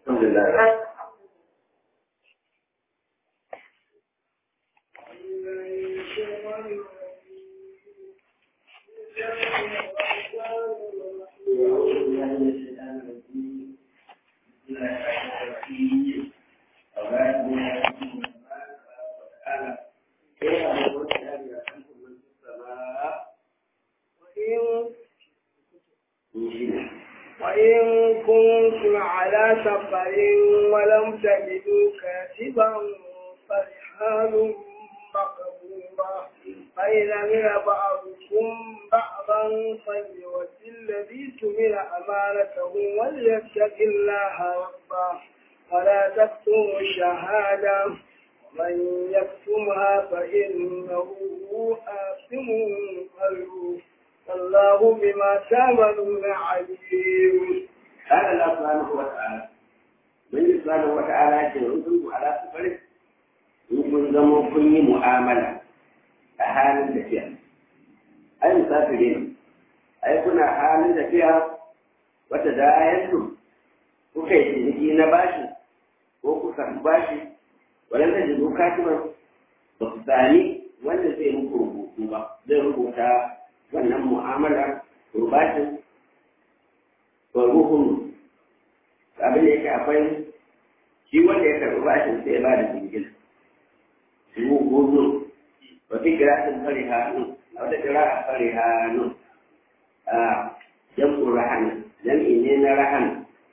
Alhamdulillah. وإن كنتم على سفر ولم تجدوا كاتبا فرحال مقبوضة فإن من بعضكم بعضا فليؤدي الذي تمن أمانته وليتق الله ربه ولا تكتموا الشهادة ومن يكتمها فإنه آثم قلبه والله بما تعملون عليم قال الله سبحانه وتعالى من سبحانه وتعالى يقول على سفره in kun zama kun yi mu'amala a halin tafiya ai musafiri ne ai kuna halin tafiya wata da ayantu kuka yi ciniki na bashi ko kuka bashi wadanda da zo katiman ba ku sami wanda zai muku rubutu ba zai rubuta wannan mu'amala rubashin wa ruhun abin da yake akwai shi wanda ya karɓi bashin sai ya ba da jingina wudu wafi kiratin farihanu a wata kira'a farihanu a jam'un rahan jam'i ne na rahan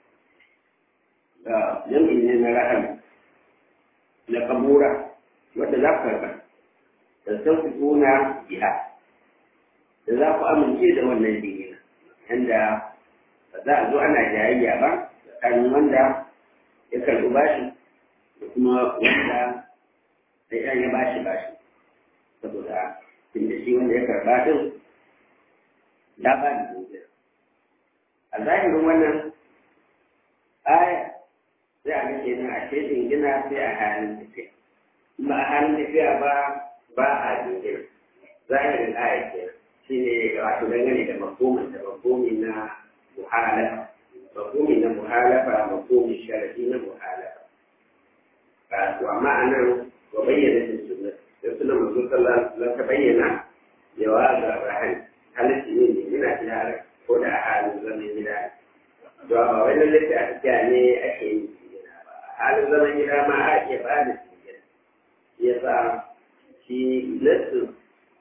jam'i ne na rahan na kabura wadda za ku karɓa da sauki kuna biya da za ku amince da wannan jingina yanda ba za a zo ana jayayya ba tsakanin wanda ya karɓi bashi da kuma wanda sai ya ba shi ba shi saboda inda shi wanda ya karba din ya ba da dukiyar a zahirin wannan aya sai a nake nan a ce gina sai a halin tafiya ba a halin tafiya ba ba a dukiyar zahirin aya ke shi ne wato dangane da makomin da makomi na muhalafa makomi na muhalafa makomi sharafi na muhalafa to amma a nan وبين في السنة السنة الرسول صلى الله عليه وسلم تبين جواز الرهن هل السنين من أجلها هدى حال الزمن إلى جواب وإن التي أتجاني أكيد حال الزمن إلى ما أجي بعد السنين يسا في نفس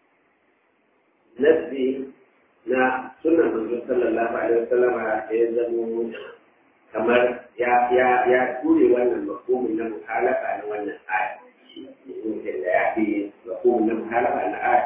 نفسي na sunan manzo sallallahu alaihi wasallam ya zamo kamar ya ya ya ture wannan mafhumin na muhalafa na wannan aya يمكن لا يأتي مفهوم من المخالفة أن آية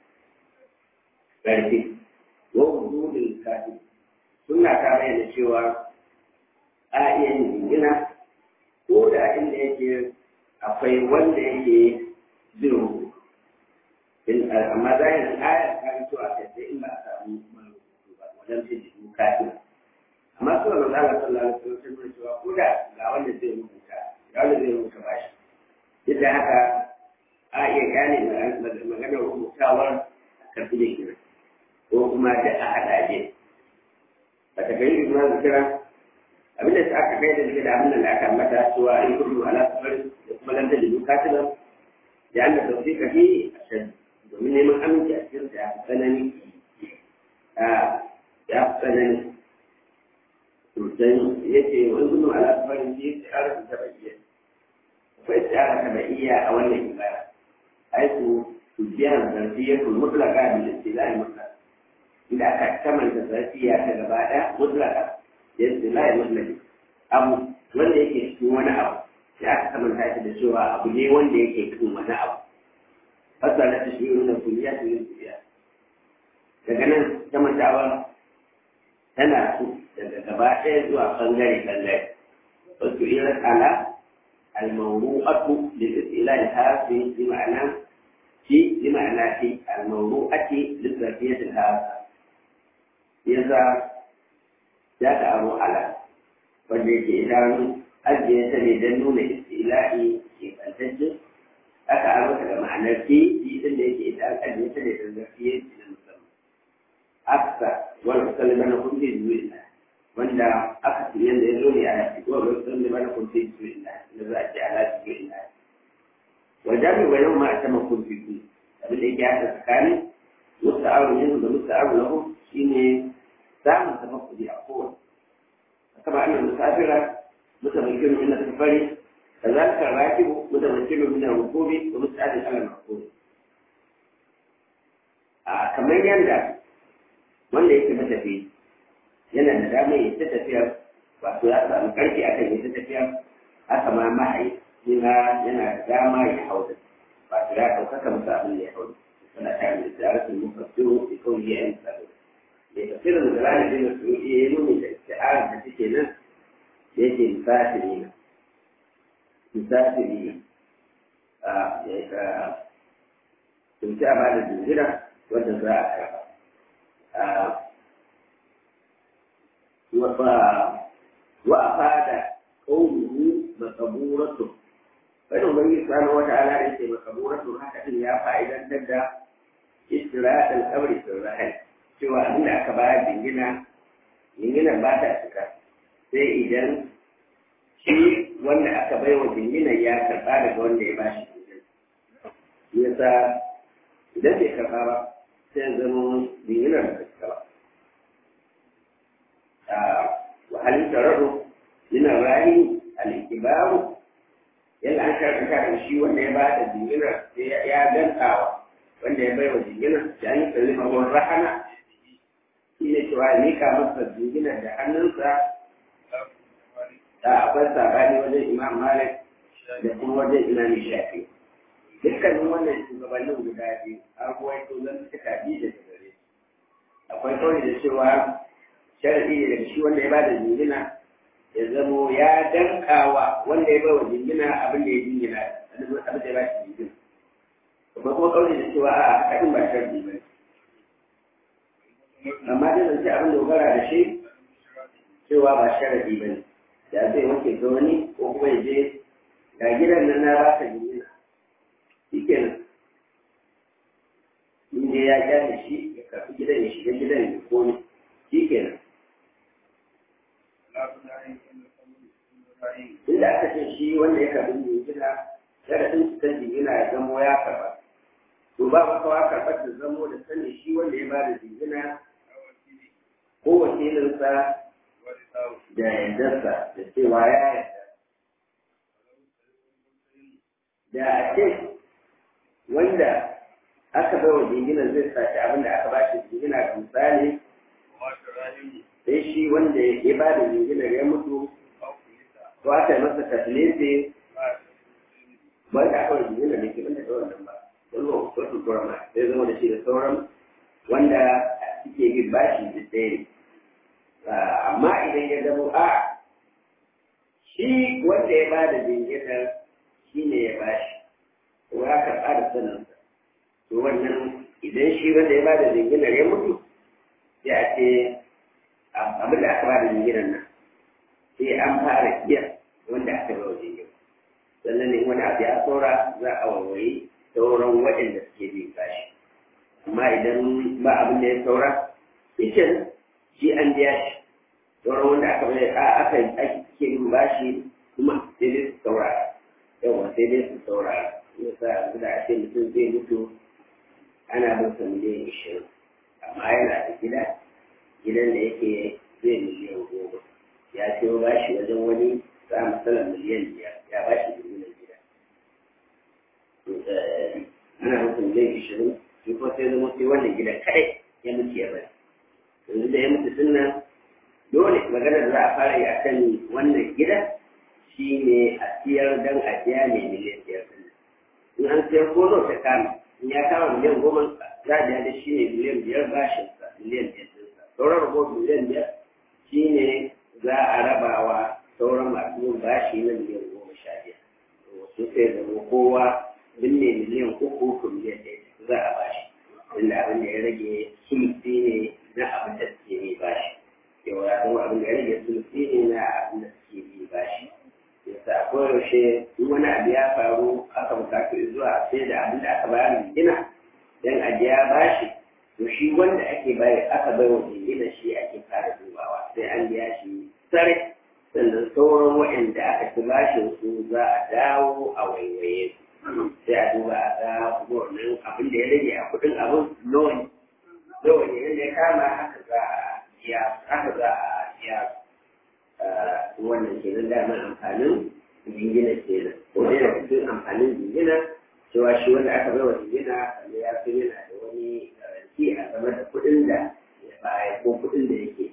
ذلك ووجود الكاتب سنة كاملة cewa a iya yin jingina ko da inda yake akwai wanda yake zai rubutu amma zahirin ayar kan to a kai sai in ba a samu marubutu ba wajen ce jikin kafin amma suna da zala sallallahu alaihi wasallam cewa ko da ga wanda zai rubuta ga wanda zai rubuta bashi yadda haka a iya gane maganar rubutawar a karfi da kira ko kuma da a haɗaje ba ta kai yi ma kira abinda ta aka kai da suke da abin da aka mata cewa in kudu ala safar da kuma lanta da duka ta nan da an da sauke ka fi a shan domin neman aminci a cikin ya fi tsanani ya fi tsanani sosai ya ce wani kudu ala safar da ya ce ara ta bayyana akwai tsara tabi'iyya a wannan ibara aiku tujiyar zarfiyatul mutlaka bil istilahi mutlaq inda aka kamanta zarfiya ta gaba ɗaya mutlaka da istilahi mutlaq abu wanda yake cikin wani abu sai aka kamanta shi da cewa abu ne wanda yake cikin wani abu fasala ta shi nuna kuliya ta yin kuliya daga nan kamantawa tana su daga gaba ɗaya zuwa ɓangare ɓangare wasu irin ala الموضوعة للاستئلاء في بمعنى في بمعنى في الموضوعة للذاتية الهامة إذا جاء أبو على وجه إدارة أجل سنة نون استئلاء في التجد aka aro daga ma'anar ke shi din da yake idan aka je ta da zarfiye na musamman aksa wal musalliman kun bi zuwa wanda aka fi yadda ya zo ne a yaki ko ga sun da bana kun fi su ina da za a ce ala su ina wajen mai bayan ma a sama kun fi su abin da yake haka tsakanin musta aro yanzu da musta aro lahu shine samun tafakkuri a kowane kama annan musafira mutamakkinu min al-safari كذلك الراكب متمكن من الركوب ومستعد على المركوب kamar yadda wanda yake matafi yana da damar ya ta tafiya wato ya samu karfi a kan ya ta tafiya haka ma mahayi yana yana da dama ya hau da wato ya ɗaukaka musu abin da ya hau da suna tare da tsaratin mufassiru da kawai ya yi tsaro da tafsirin da ranar da su iya yi nuni da isti'arar da suke nan da yake musafiri na musafiri a tunci a ba da jinjira wanda za a karba wa a fada ƙaunuhu makaburatu wani ubangi subhanahu wa ta'ala da yake makaburatu haka din ya fa'idantar da istirahatul qabri fil rahil cewa abinda aka bayar jingina jingina ba ta cika sai idan shi wanda aka bai wa jingina ya karɓa daga wanda ya ba shi jingina yasa idan bai karɓa ba sai zama jingina da cika ba wahalin tararo yana rayu al-ikibaru yadda an karɓa da shi wanda ya ba da jingina sai ya dantawa wanda ya bai wa jingina da an yi kalima wa rahana shi ne cewa ya mika masa jingina da hannunsa da akwai sabani wajen imam malik da kuma wajen imam shafi dukkanin wannan shugabannin guda biyu an ruwaito zan suka bi da gare akwai kawai da cewa sharadi ne daga shi wanda ya bada jingina ya zamo ya dankawa wanda ya bawa jingina abin da ya jingina abin da ya ba shi jingina kuma kuma kawai da cewa a haɗin ba sharadi ba amma dai zance abin dogara da shi cewa ba sharadi ba ne da zai wanke ga wani ko kuma ya je ga gidan nan na ba ka jingina shi kenan in dai ya kyale shi ya karɓi gidan ya shiga gidan ya komi shi kenan inda aka ce shi wanda ya karɓi jingina sharaɗin cikin jingina ya zamo ya karɓa to ba makawa karɓar da zamo da sani shi wanda ya ba da jingina ko wakilinsa da yardarsa da cewa ya yarda da a ce wanda aka bai wa jinginan zai sace abin da aka ba shi jingina ga misali sai shi wanda ya ba da jinginar ya mutu ko aka yi masa tafilese wanda aka wa jinginar ne ke wanda da wannan ba wani wa wasu kurama sai zama da shi da sauran wanda suke bin bashi da tsaye amma idan ya zama a shi wanda ya ba da jinginar shi ne ya bashi kuma ya karɓa da saninsa to wannan idan shi wanda ya ba da jinginar ya mutu sai a ce abin da aka ba da jinginar nan sai an fara biya wanda aka ba wa jinginar sannan ne wani abu ya saura za a warware sauran waɗanda suke bin bashi amma idan ba abin da ya saura shi shi an biya shi sauran wanda aka bai a aka ake bin bashi kuma sai dai su saurara yawa sai dai su saurara yasa yanzu da ake mutum zai mutu ana bin sa miliyan ishirin amma yana da gida gidan da yake zai miliyan goma ya ciyo bashi wajen wani za a matsala miliyan biyar ya bashi miliyan gida ana bin sa miliyan ishirin shi ko sai zama sai wannan gidan kadai ya mutu ya bari yanzu da ya mutu sunna dole maganar da za a fara yi a kan wannan gida shi ne a siyar don a biya ne miliyan biyar in an sayar ko nawa ta kama in ya kama miliyan goma za a biya da shi ne miliyan biyar bashin sa miliyan biyar ɗinsa sauran ragowar miliyan biyar shi ne za a rabawa sauran masu yin bashi na miliyan goma sha biyar wasu sai zama kowa binne miliyan uku ko miliyan ɗaya za a bashi inda abin da ya rage sulfi ne na abin da suke yi bashi yau ya zama abin da ya rage sulfi ne na abin da suke yi bashi yasa koyaushe in wani abu ya faru aka bukatu zuwa sai da abin da aka bayar gina dan a biya bashi to shi wanda ake bayar aka bai wa jingina shi ake fara dubawa sai an biya shi sarai sannan sauran waɗanda aka ci bashin su za a dawo a waiwaye su sai a duba a ga wannan abin da ya rage a kuɗin abin nawa ne nawa ne yadda ya kama haka za a biya haka za a biya wannan kenan daman amfanin jingina kenan ko dai da cikin amfanin jingina cewa shi wanda aka bai wa jingina kamar ya fi yana da wani garanti a game da kuɗin da ya baya ko kuɗin da yake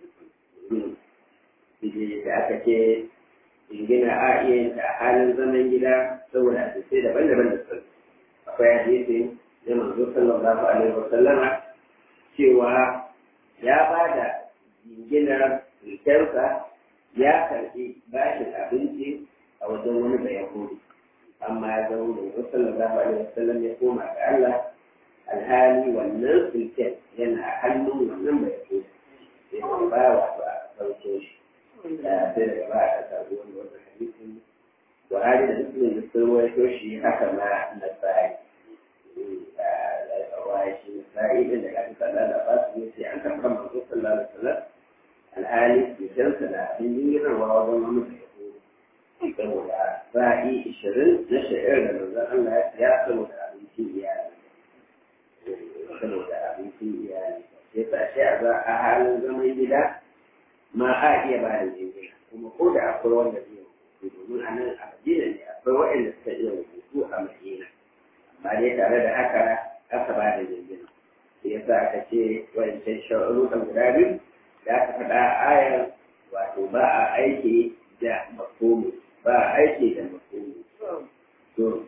da aka ce jingina a iya yin a halin zaman gida saboda hadisai daban-daban da sun akwai hadisi na manzo sallallahu alaihi wa sallama cewa ya ba da jinginar rikensa ya karɓi bashin abinci a wajen wani da yahudi amma ya zama manzo sallallahu alaihi wa sallam ya koma ga Allah alhali wannan sulken yana hannun wannan bai yahudi sai ba wato a sauke shi da sai daga ba a samu wani wani hadisin buhari da muslim da sun rawaito shi haka ma na sa'i da kawai shi na sa'i din da kafin sallah da ba su ne sai an karɓar manzo sallallahu alaihi wasallam alhali cutarsa da abin yiwuwa wajen wani da ya saboda sa'i ishirin na sha'ir da manzon Allah ya saboda abincin iyali saboda abincin iyali sai sa shi a a halin zaman gida ma a iya ba da jingina kuma ko da akwai wanda zai rubutu domin a nan a madina ne akwai waɗanda suka iya rubutu a madina amma dai tare da haka aka ba da jingina sai ya sa aka ce wancan sha'arukan guda biyu da aka faɗa a ayar wato ba a aiki da makomi ba a aiki da makomi to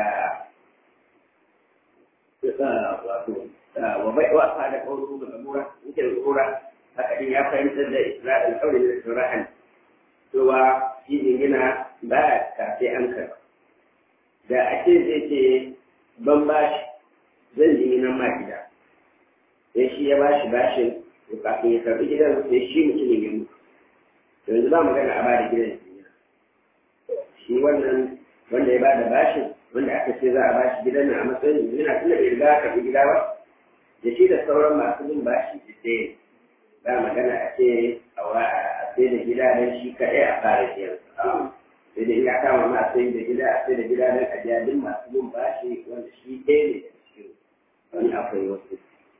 da wato wa bai wa fa da kawo ga mura yake da kura haka din ya fahimtar da Isra'il kawai da Isra'il cewa shi jingina ba ka sai an karɓa da ake zai ce ban bashi zan jingina ma gida sai shi ya bashi bashin to kafin ya karɓi gidan sai shi mutumin ya mutu to yanzu ba magana a bada gidan jingina shi wannan wanda ya bada bashin wanda aka ce za a bashi gidan nan a matsayin jingina tunda bai riga karɓi gida ba da shi da sauran masu bin bashi da ɗaya ba magana a ce a sai da gida don shi kaɗai a fara biyan sai da ina kama ma sai da gida a sai da gida don a biya duk masu bin bashi wanda shi ɗaya ne da cikin wani akwai wasu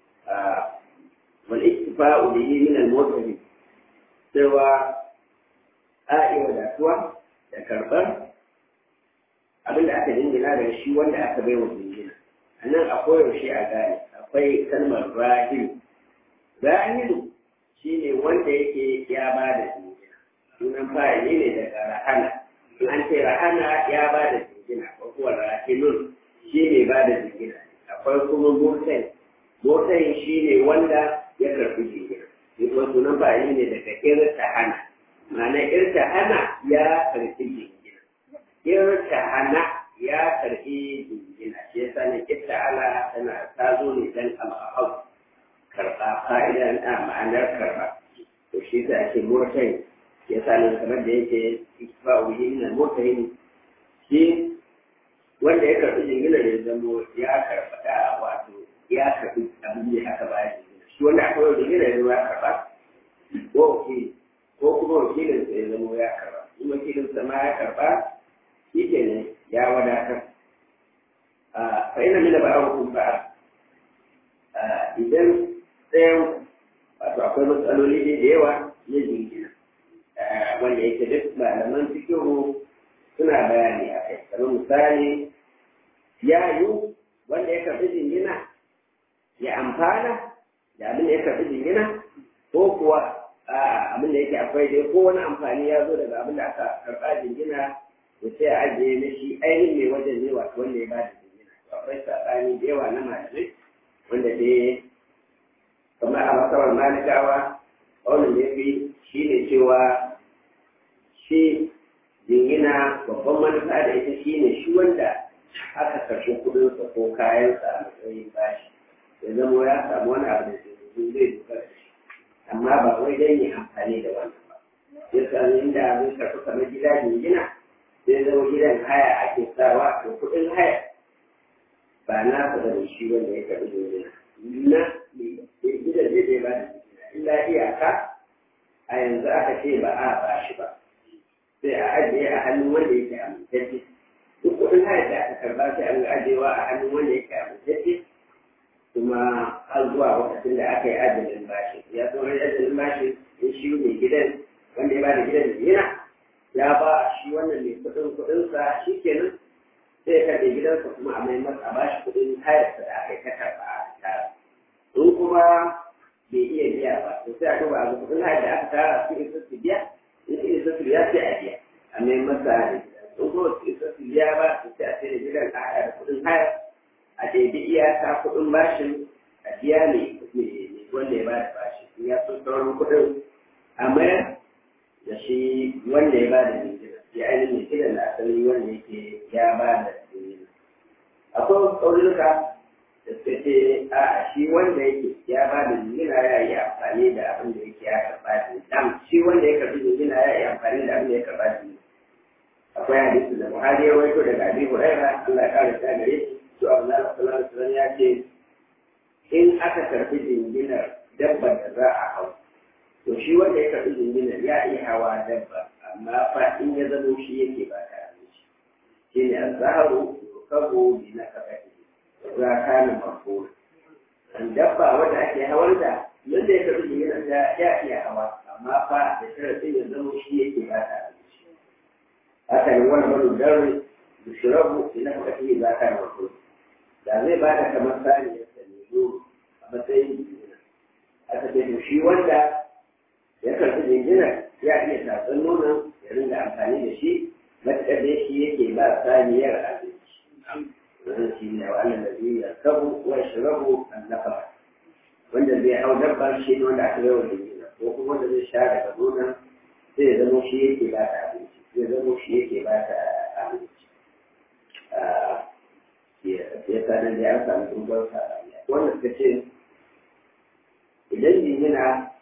wal iktifa'u bihi min al-mutahim cewa a iya wadatuwa da karɓar abinda aka jingina da shi wanda aka bai wa jingina a nan akwai yaushe a gane akwai kalmar rahilu rahilu shi ne wanda yake ya ba da jingina sunan fa'ili ne daga rahana in an ce rahana ya ba da jingina ko kuwa rahilun shi ne ba da jingina akwai kuma motai motai shi ne wanda ya karɓi jingina shi kuma sunan fa'ili ne daga irtahana ma'ana irtahana ya karɓi jingina irtahana ya karɓi jingina shi yasa ne ala tana ta zo ne dan al'ahab karɓa fa'idan a ma'anar karɓa to shi ta ake murtai ya sa ne kamar da yake ikfa'u yi na murtai shi wanda ya karɓi jingina da ya zamo ya karɓa da wato ya karɓi abin da aka bayar jingina shi wanda aka yi jingina ya zama ya karɓa ko wakili ko kuma wakilin sa ya zamo ya karɓa in wakilin sa ma ya karɓa shi kenan ya wadatar fa ina mina ba'arukum ba'a idan ɗayan wato akwai matsaloli da yawa na jingina wanda yake duk malaman fikihu suna bayani a kai kamar misali ya yi wanda ya karɓi jingina ya amfana da abin da ya karɓi jingina ko kuwa abin da yake akwai dai ko wani amfani ya zo daga abin da aka karɓa jingina da sai a ajiye na shi ainihin mai wajen ne wato wanda ya ba da jingina akwai saɓani da yawa na malamai wanda dai kamar a masarar malikawa wannan da ya fi shi ne cewa shi jingina babban manufa da ita shi ne shi wanda aka karɓi kuɗinsa ko kayansa a matsayin bashi ya zama ya samu wani abu da zai zai dogara da shi amma ba wai dan yi amfani da wannan ba ya sami inda zai karɓi kamar gida jingina sai zama gidan haya ake sawa to kuɗin haya ba na da shi wanda ya karɓi jingina na gidan zai zai ba da illa iyaka a yanzu aka ce ba a ba shi ba sai a ajiye a hannun wanda yake amintacce duk kuɗin hayar da aka karba sai an ga ajiyewa a hannun wanda yake amintacce kuma har zuwa lokacin da aka yi ajalin bashi ya zo rai ajalin bashi in shi mai gidan wanda ya ba da gidan yana ya ba shi wannan mai kuɗin kuɗinsa shi kenan sai ya karɓe gidansa kuma a mai masa ba shi kuɗin hayarsa da aka yi ta karɓa a tara in kuma bai iya biya ba to sai a duba a ga kuɗin hayar da aka tara su isa su biya in su isa su biya sai a biya a mai masa da in kuma su isa su biya ba to sai a sai da gidan a haɗa da kuɗin hayar a daidai iyaka kuɗin bashin a biya ne wanda ya ba da bashi in ya so sauran kuɗin a mayar da shi wanda ya ba da jinjina ya ainihin kiran da asali wanda yake ya ba da jinjina akwai ƙauyuka da suka ce a shi wanda yake ya ba da jinjina ya yi amfani da abin da yake ya karɓa jinjina shi wanda ya karɓi jinjina ya yi amfani da abin da ya karɓa jinjina akwai hadisi da Buhari ya waito daga Abi Hurairah Allah ya kare ta gare shi to Allah sallallahu alaihi wasallam ya ce in aka karɓi jinjinar dabbar da za a hau to shi wanda ya karɓi jinjinar ya iya hawa dabba amma fa in ya zamo shi yake ba ta abinci shi ne azharu yukabu bi nakabati za kana mafhum an dabba wanda ake hawar da yadda ya karɓi jinjinar ya iya hawa amma fa da sharadin ya zamo shi yake ba ta abinci haka ne wani wani darri yushrabu bi nakabati za kana mafhum da zai ba da kamar saniyar sa ne a matsayin jinjinar aka ce to shi wanda ya karɓi jinjinar ya iya tatsan nonon ya ringa amfani da shi matuƙar da shi yake ba saniyar abinci wannan shi ne wa Allah da zai yarkabu wa shirabu annafa wanda zai hau dabbar shi ne wanda aka yawa jinjinar ko kuma wanda zai sha daga nonon zai zama shi yake ba ta abinci zai zama shi yake ba ta abinci ya sanar da ya samu dubar sa wanda suka ce idan jinjina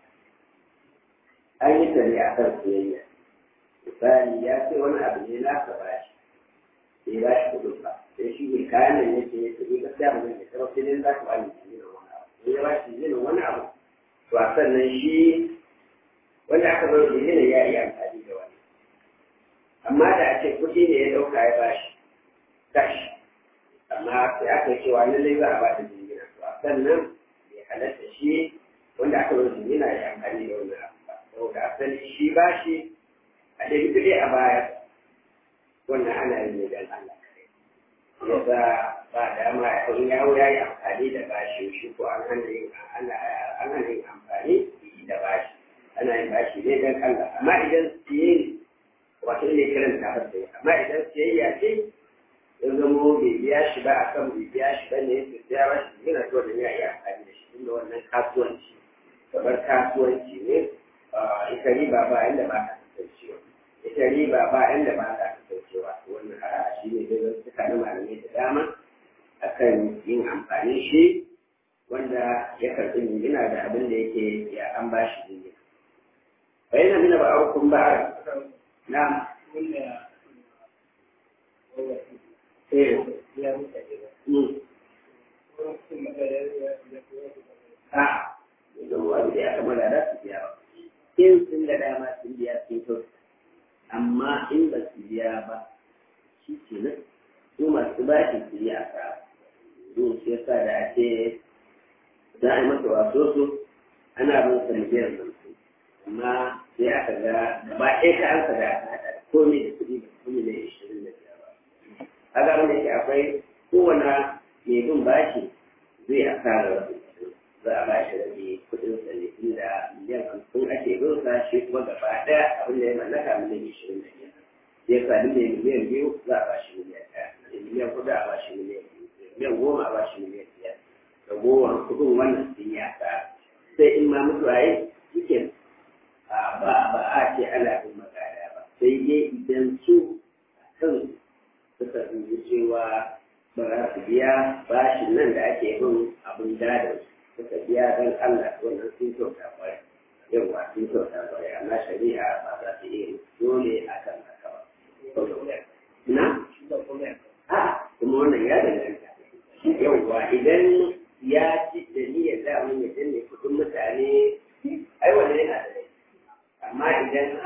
an yi tare a kan soyayya misali ya ce wani abu ne na ka ba shi bai ba shi kudin ba sai shi ne kayan nan yake ya tafi gaskiya ba zai karo sai dai za ka bani jinjina wani abu sai ya ba shi jinjina wani abu to a sannan shi wanda aka bar jinjina ya yi amfani da wani amma da a ce kuɗi ne ya ɗauka ya ba shi cash amma sai aka yi cewa lallai za a ba da jinjina to a sannan bai halatta shi wanda aka bar jinjina ya amfani da wani abu saboda asali shi ba shi a ɗari kuɗi a baya wannan ana yin ne don Allah ya za ba dama in yawo ya yi amfani da bashi shi ko an hana yin an hana yin amfani da bashi ana yin bashi ne don Allah amma idan siye wato ne kiran ta har amma idan siyayya ce ya zamo bai biya shi ba akan bai biya shi ba ne ya biya ba shi yana so da ya yi amfani da shi tunda wannan kasuwanci kamar kasuwanci ne ita riba ba inda ba ta kasancewa ita riba ba inda ba ta kasancewa wannan a shi ne da zai suka na malamai da dama akan yin amfani shi wanda ya karɓi jingina da abin da yake ya an ba shi jingina bayan mina ba aukun ba na a yanzu wanda ya kama da za su biya ba in sun ga dama sun biya sun kyau amma in ba su biya ba shi ke nan su masu bashi su yi asa yin shi yasa da ake za a yi masa waso su ana bin sa miliyan hamsin amma sai aka ga gaba ɗaya ta ansa da aka haɗa komai da kuɗi da kuma ne ishirin da biyar ba kaga abin da ke akwai kowane mai bin bashi zai asara wasu za a ba shi rage kudin sa ne inda miliyan hamsin ake bin sa shi kuma gaba ɗaya abin da ya mallaka miliyan ishirin da biyar ya sa duk mai miliyan biyu za a ba shi miliyan ɗaya da miliyan kudu a ba shi miliyan biyu miliyan goma a ba shi miliyan biyar da goma kudin wannan sun yi asara sai in ma mutuwa yi cikin ba ba a ce ana bin magana ba sai dai idan su kan suka dubi cewa ba za su biya bashin nan da ake bin abin gadon su suka biya don Allah wannan sun kyauta kwarai yawa sun kyauta kwarai amma shari'a ba za ta yi dole a kan haka ba. Na? A kuma wannan ya danganta. Yawa idan ya ci da niyyar damun ya danne kudin mutane ai wannan yana da laifi.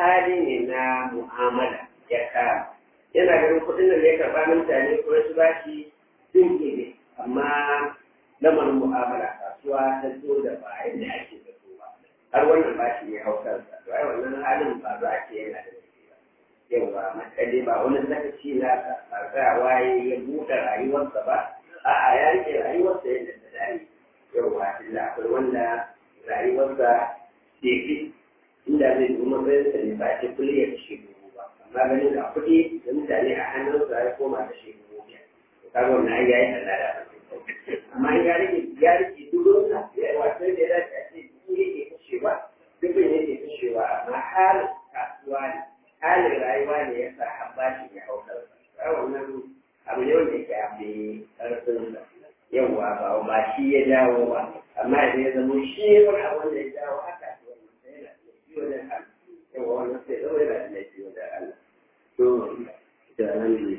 hali ne na mu'amala ya kama yana ganin kuɗin da ya karɓa na mutane ko su ba shi sun ne amma lamarin mu'amala kasuwa ta zo da ba yadda ake da su ba har wannan ba shi ne hausarsa to ai wannan halin ba za a ce yana da shi ba yawa matsayi ba wani sakaci na ba za waye ya buɗe rayuwarsa ba a'a ya rike rayuwarsa yadda ta dare yawa tunda akwai wanda rayuwarsa ke fi inda zai kuma bayan sa ne ba ce kulle ya kashe dubu ba amma ganin da kuɗi da mutane a hannunsa ya koma kashe dubu biyar kaga wannan ai yayi da lada amma ya rike ya rike dubunsa ya wato da ya dace a ce duk yake kashewa dubin yake kashewa amma halin kasuwa ne halin rayuwa ne ya sa an bashi ya hau kansa wannan abu ne wanda yake abu ƙarfin yawa ba ba shi ya jawo ba amma idan ya zama shi wani abu wanda ya jawo haka wannan sai yana da laifi wajen Allah yawa wannan sai zama yana da laifi wajen Allah to da nan ne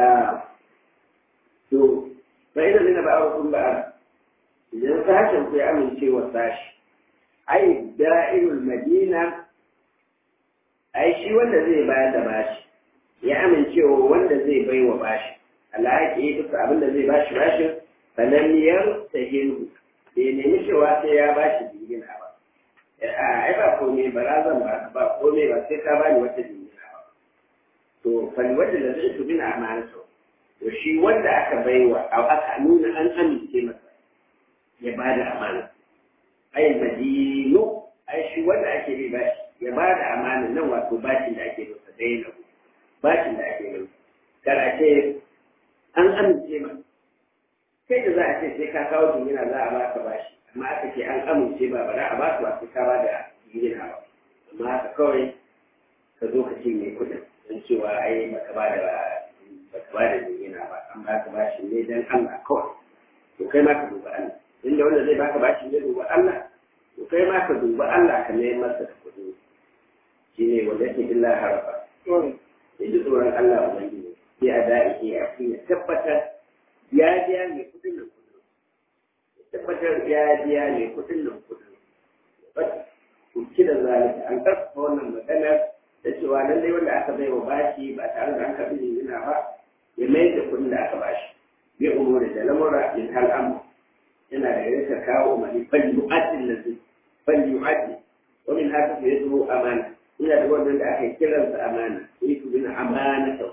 to fa idan zina ba a kun ba idan sashen ku ya amince wa sashi ai da'irul madina ai shi wanda zai bayar da bashi ya amincewa wanda zai bai wa bashi alhaƙi duka abin da zai bashi bashin sananniyar ta hindu bai nemi cewa sai ya bashi jingina ba ai ba komai ba razan ba ba komai ba sai ka bani wata jingina ba to fali wanda da zai tubi na amana sau to shi wanda aka baiwa aka nuna an amince masa ya ba da amana ai madinu ai shi wanda ake bi bashi ya ba da amana nan wato bashin da ake masa dai na bashin da ake masa kar a ce an amince ma kai da za a ce sai ka kawo jingina za a ba ka bashi amma aka ce an amince ba ba za a ba su ba sai ka ba da jingina ba amma haka kawai ka zo ka cinye kuɗin don cewa ai baka ba da baka ba da jingina ba an ba ka bashi ne dan Allah kawai to kai ma ka duba Allah inda wanda zai baka bashi ne duba Allah to kai ma ka duba Allah ka nemi masa da kuɗi shine wanda yake illa harafa ya ji tsoron Allah ubangiji sai a da'i ya fi ya tabbatar ya biya mai kuɗin nan kuɗin ya tabbatar ya biya mai kuɗin nan kuɗin ku ci da zalika an karfafa wannan maganar da cewa lallai wanda aka bai wa bashi ba tare da an karɓi jingina ba ya mai da kuɗin da aka bashi ya umura da lamura in hal amma yana da yadda kawo mani fal yu'addin lazi fal yu'addin wa min haka fa yazo amana ina da wannan da aka kiran sa amana yi ku bin amana ta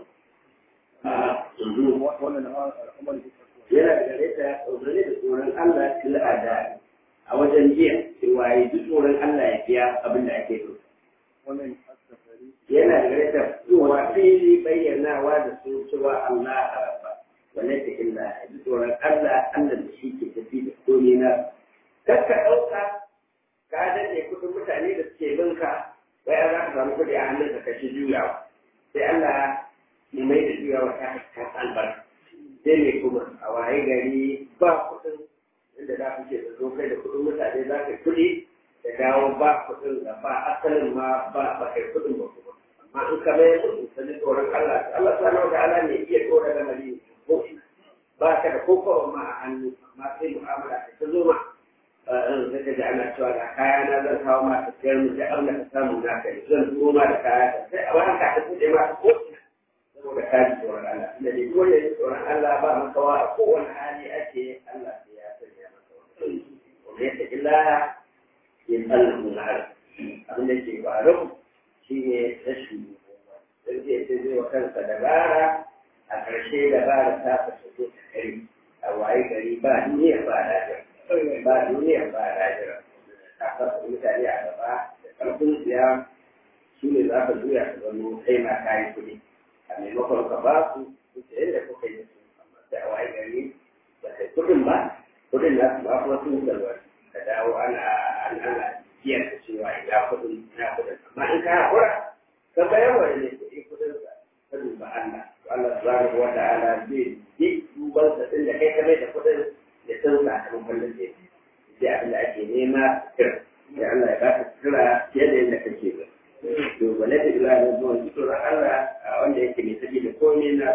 yana da yadda umarni da tsoron Allah fil ada a wajen jiya cewa yi duk tsoron Allah ya biya abin da ake so yana da yadda cewa fili bayyanawa da su cewa Allah a rabba وليس إلا دور Allah Allah da shi ke tafi da komai na kar ka ɗauka ka daɗe kuɗin mutane da suke binka wai za ka samu kuɗi a hannun ka kashi juyawa sai Allah ya mai da juyawa ta ta albarka sai ne kuma a waye gari ba kuɗin inda za ku ce da zo kai da kuɗin mutane za ka kuɗi da dawo ba kuɗin da ba asalin ma ba ba kai kuɗin ba kuma amma in ka mai kuɗin sani tsoron Allah Allah subhanahu wa ta'ala ne iya tsora da mali ko ina ba ka da koko ma a hannu amma sai mu'amala ta zo ma in ka ji ana cewa ga kaya na zan kawo ma ta sayar mu sai Allah ka samu na kai zan turo ma da kaya ka sai a wani ka ta kuɗe ma ko ina saboda ka ji tsoron Allah da ne dole ne tsoron Allah ba makawa a kowane hali ake Allah sai ya sanya maka wani wanda ya tafi laya ya tsallahu na abin da ke faru shi ne rashin sai zai zai wa kansa dabara a ƙarshe da ba da ta fasa ta kare a waye gari ba duniya ba rajira ba duniya ba rajira ta fasa mutane a gaba da ƙarfin siya su ne za ka juya ka zama kai ma kayi kuɗi a maimakon ka ba su su ce yadda kuka yi su amma sai a waye gari ba kai kuɗin ba kuɗin na su ba kuma sun salwar ka dawo ana ana biyar da cewa ina kuɗin ina kuɗin amma in ka haƙura ka bayar wa ne kuɗi kuɗin sa ka duba Allah Allah subhanahu wa ta'ala zai yi duban sa din da kai kame da kudin da san sakamakon da zai sai abin da ake nema kira da Allah ya baka kira fiye da yadda kake ba to wala da ila da zuwa tsoron Allah a wanda yake mai tafi da komai na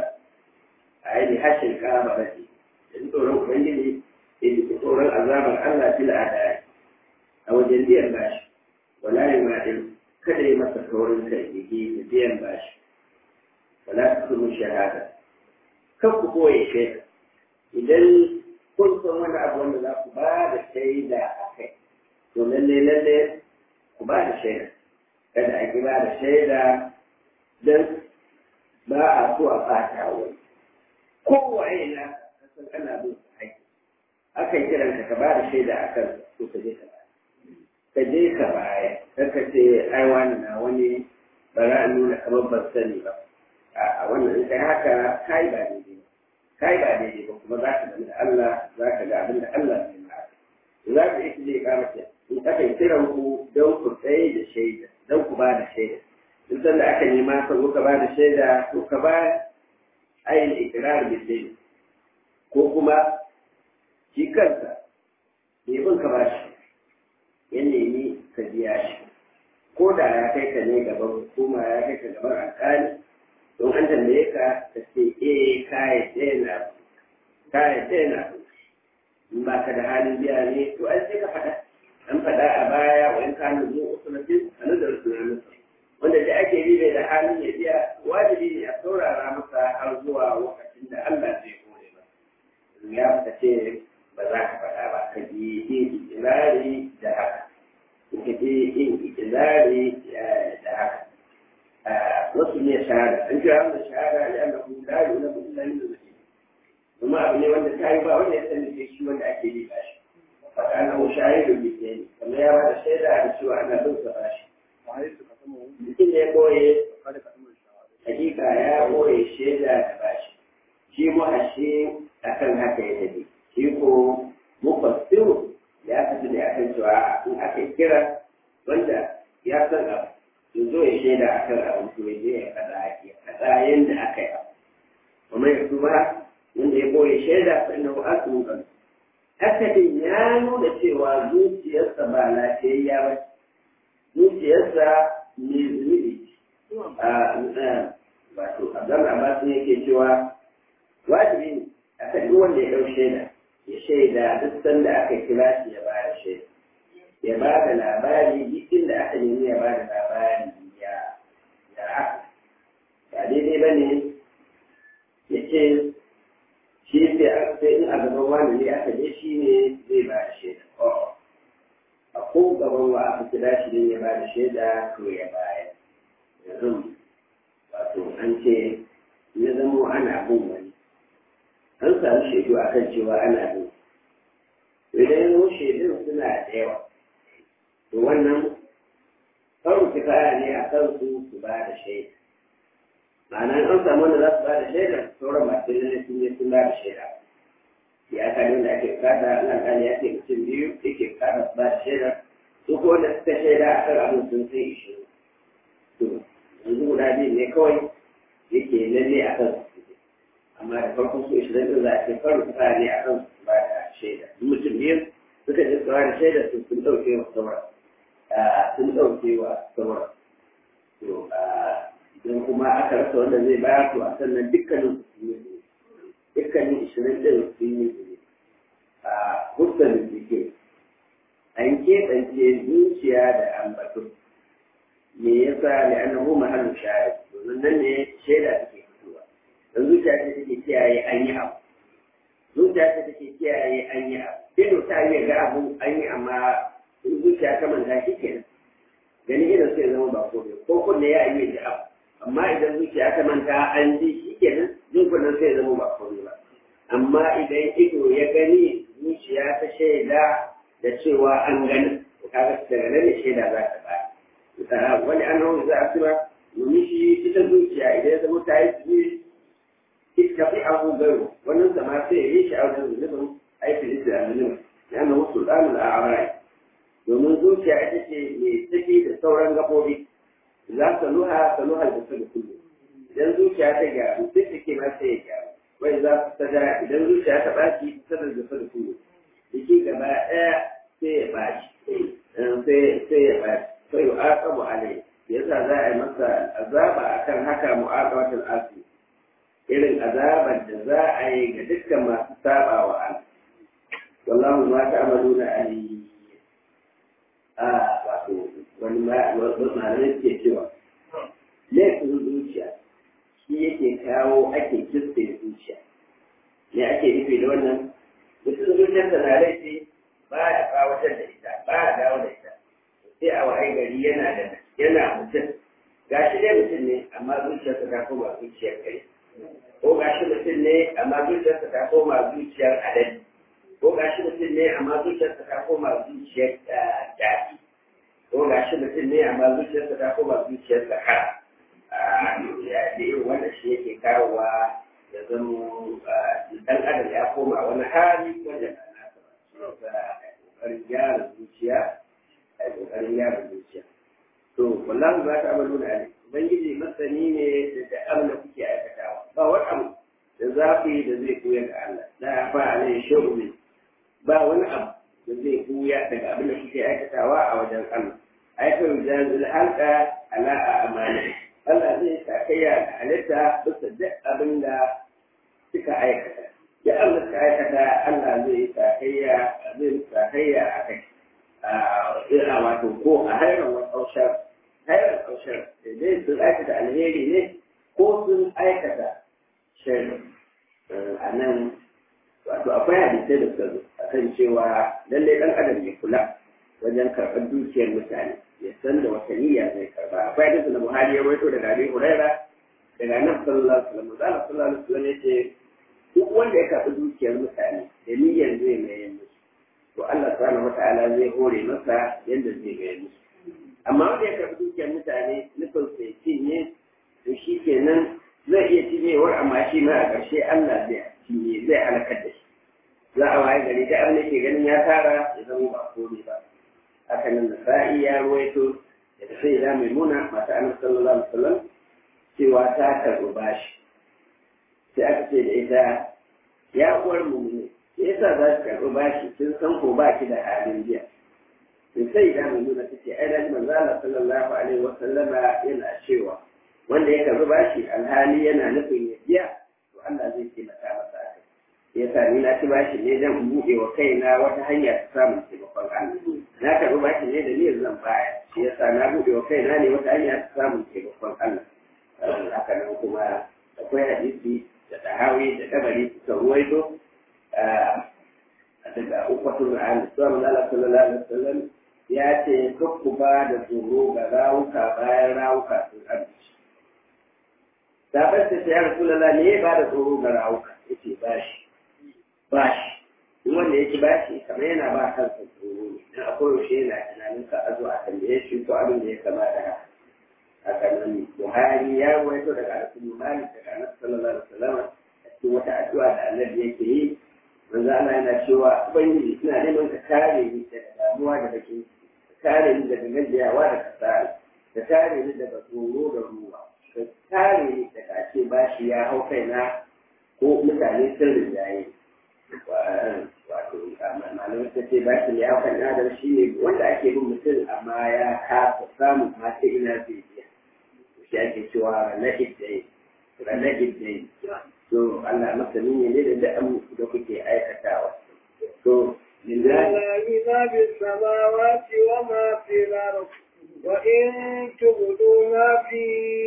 a yi hashin kama rashi da tsoron ubangiji da yi tsoron azabar Allah fil adai a wajen biyan bashi wala yi ma'il kada ya masa saurin kai ya ke da biyan bashi wala ta kuma shahada kan ku koye shaida idan kun san wani abu wanda za ku ba da shaida a kai to lalle lalle ku ba da shaida kada a ki ba da shaida don ba a so a fata wani kowaye na kasan ana bin su haƙƙi akan kiran ka ka ba da shaida a kan ko ka je ka ba ka je ka baya kar ka ce ai wani na wani ba za a nuna kamar ban sani ba a wannan in kai haka kai ba daidai ba kai ba daidai ba kuma za ka gani da Allah za ka ga abin da Allah zai ma za ka yi zai kama ce in aka kiran ku don ku tsaye da shaida don ku ba da shaida in san da aka nema ka zo ka ba da shaida to ka ba ayin ikirar da shaida ko kuma shi kansa bai bin ka ba shi ya nemi ka biya shi ko da ya kai ka ne gaban hukuma ya kai ka gaban alƙali don an tambaye ka ka ce eh ka yi na ka yi na in ba ka da halin biya ne to an sai ka faɗa an faɗa a baya wa in ka hannu zuwa usulatin a nazarin tunanin wanda da ake bi bai da halin ya biya wajibi ne a saurara masa har zuwa lokacin da Allah zai kore ba ya ka ce ba za ka faɗa ba ka ji yin ikirari da haka ka ji yin ikirari da haka wasu ne shahada an kira wanda shahada ya na kuma dari na kuma lalin da zai kuma abu ne wanda ta yi ba wanda ya sani ke shi wanda ake yi ba shi faɗa na mu shahidu bi ke ne kamar ya ba da shaida da cewa ana bin sa ba shi mutum ne boye hakika ya boye shaida da ba shi shi mu ashe akan haka ya tafi shi ko mufassiru ya tafi ne akan cewa in aka kira wanda ya san abu ya zo ya shaida akan abu to ya je ya kada ya kada yanda aka yi abu kuma ya tuba wanda ya boye shaida fa innahu asmu kan akadin ya nuna cewa zuciyarsa ba lafiyayya ba zuciyarsa ne zunubi wato abdul abbas ne yake cewa wajibi ne a kan duk wanda ya ɗau shaida ya shaida duk sanda aka kira shi ya ba da shaida ya ba da labari duk inda aka nemi ya ba da labari ya ya haka ba daidai ba ne ya ce shi sai an sai in a gaban wani ne aka je shi ne zai ba da shaida a ko gaban wa aka kira shi ne ya ba da shaida to ya bayar yanzu wato an ce ya zamo ana bin wani an samu shaidu a kan cewa ana bin idan yanzu shaidun suna da yawa to wannan faru kifaya ne a kan su su ba da shaida ma'ana an samu wanda za su ba da shaida sauran masu lalle sun yi sun ba da shaida ya ka da ake kada alƙali ya ce mutum biyu yake kada su ba da shaida su ko wanda suka shaida a kan abin sun sai ishirin to yanzu guda biyu ne kawai yake lalle a kan su amma da farko su ishirin ɗin za a ce faru kifaya ne a kan su ba da shaida mutum biyu suka ji tsawa da shaida su sun ɗauke wa sauran sun ɗauke wa sauran to idan kuma aka rasa wanda zai bayar to a sannan dukkanin su sun yi dukkanin ishirin ɗin sun yi zuri a hussan jike an keɓance zuciya da ambato me yasa da annahu mahallu shahid domin nan ne shaida take fitowa dan zuciya ce take kiyaye an yi abu zuciya ce take kiyaye an yi abu ido ta yi ga abu an yi amma in zuciya ta manta shi kenan gani idan sai zama ba ko ko kunne ya yi da abu amma idan zuciya ta manta an ji shi kenan jin kunnen sai zama ba ko ba amma idan ido ya gani zuciya ta shaida da cewa an gani to kaga daga nan ne shaida za ta ba wani an hau za a tura domin shi ita zuciya idan ya zama ta yi tsiri ita fi abu garo wannan zama sai ya yi shi a wajen zunubin aikin da zunubin ya na wasu ɗanin a amurai domin zuciya ita ce mai tafi da sauran gaɓoɓi za ta luha ta luha da su da kullum idan zuciya ta gyaru duk da ke ma sai ya gyaru wai za su ta idan zuciya ta ɓaci ta da da da kullum jiki gaba ɗaya sai ya ɓaci sai ya ɓaci sai ya aqabu alai yasa za a yi masa azaba akan haka mu'aqabatul asi irin azabar da za a yi ga dukkan masu saba wa Allah wallahu ma ta'maluna alim a wato wani malamai suke cewa laifin zuciya shi yake kawo ake kirste zuciya ne ake nufi da wannan mutum zuciyarsa na laifi ba ya kawatar da ita ba ya dawo da ita sai a wa'ai gari yana da yana mutum gashi dai mutum ne amma zuciyarsa ta koma zuciyar kai ko gashi mutum ne amma zuciyarsa ta koma zuciyar adadi ko gashi mutum ne amma zuciyarsa ta koma zuciyar daɗi ko gashi mutum ne amma zuciyarsa ta koma zuciyar zakara da irin wanda shi yake kawowa ya zama dan adam ya koma wani hali wanda ba nasa ba kokarin gyara zuciya a kokarin gyara zuciya to wallahi ba ta amalu na ali ubangiji masani ne da da abin da kuke aikatawa ba wani abu da zafi da zai koya ga Allah la fa alai shu'bi ba wani abu da zai koya daga abin da kuke aikatawa a wajen Allah aikar jazil halqa ala amali Allah zai sakayya da halitta bisa duk abin da suka aikata ya abin da suka aikata Allah zai sakayya zai sakayya a kai a wato ko a hairan wani ƙaushar hairan ƙaushar dai sun aikata alheri ne ko sun aikata shari a nan wato akwai hadisai da suka zo a kan cewa lallai ɗan adam ya kula wajen karɓar dukiyar mutane ya san da wata niyya zai karɓa akwai hadisi na buhari ya waito daga abi huraira daga nan sallallahu alaihi wasallam zalla sallallahu alaihi wasallam yace duk wanda ya karɓi dukiyar mutane da niyyar zai mai musu to Allah subhanahu wataala zai hore masa yadda zai mai musu amma wanda ya karɓi dukiyar mutane nufin sai cinye to shi kenan zai iya cinyewar amma shi ma a ƙarshe Allah zai cinye zai halakar da shi za a waye gari da abin da ke ganin ya tara ya zama ba komai ba haka nan da sa'i ya ruwaito da sai da mai muna mata annabi sallallahu alaihi wasallam cewa ta karɓi bashi sai aka ce da ita ya uwar mu ne yasa za ki karɓi bashi kin san ko ba ki da halin biya in sai da mai nuna take ai da manzo Allah sallallahu alaihi wasallama yana cewa wanda ya karɓi bashi alhali yana nufin ya biya to Allah zai taimaka masa a kai yasa ni na ci bashi ne zan buɗe wa kaina wata hanya ta samun taimakon Allah na karɓi bashi ne da niyyar zan baya shi yasa na buɗe wa kaina ne wata hanya ta samun taimakon Allah haka nan kuma akwai hadisi da tahawi da dabari suka ruwaito daga ukwatul an sallallahu alaihi wasallam ya ce kakku ba da tsoro ga rawuka bayan rawuka sun amince sabar ta ya rasulullah ne ba da tsoro ga rawuka yace bashi bashi duk wanda yake bashi kamar yana ba kansa tsoro ne dan akwai yaushe yana tunanin ka azo a tambaye shi ko abin da ya kama da haka haka nan buhari ya rawaito daga rasul malik daga annabi sallallahu alaihi wasallam a cikin wata addu'a da annabi yake yi manzo Allah yana cewa ubangiji ina neman ka kare ni daga damuwa da bakin ka kare ni daga gajiyawa da kasala ka kare ni daga tsoro da ruwa ka kare ni daga ake bashi ya hau kaina ko mutane sun rinjaye wato malamai ta ce bashi ya hau kaina da shi ne wanda ake bin mutum amma ya kasa samun ma ta ina zai biya shi ake cewa ranar idai ranar idai to Allah masani ne da da'an da kuke aikatawa to لله ما في السماوات وما في الأرض وإن تبدوا ما في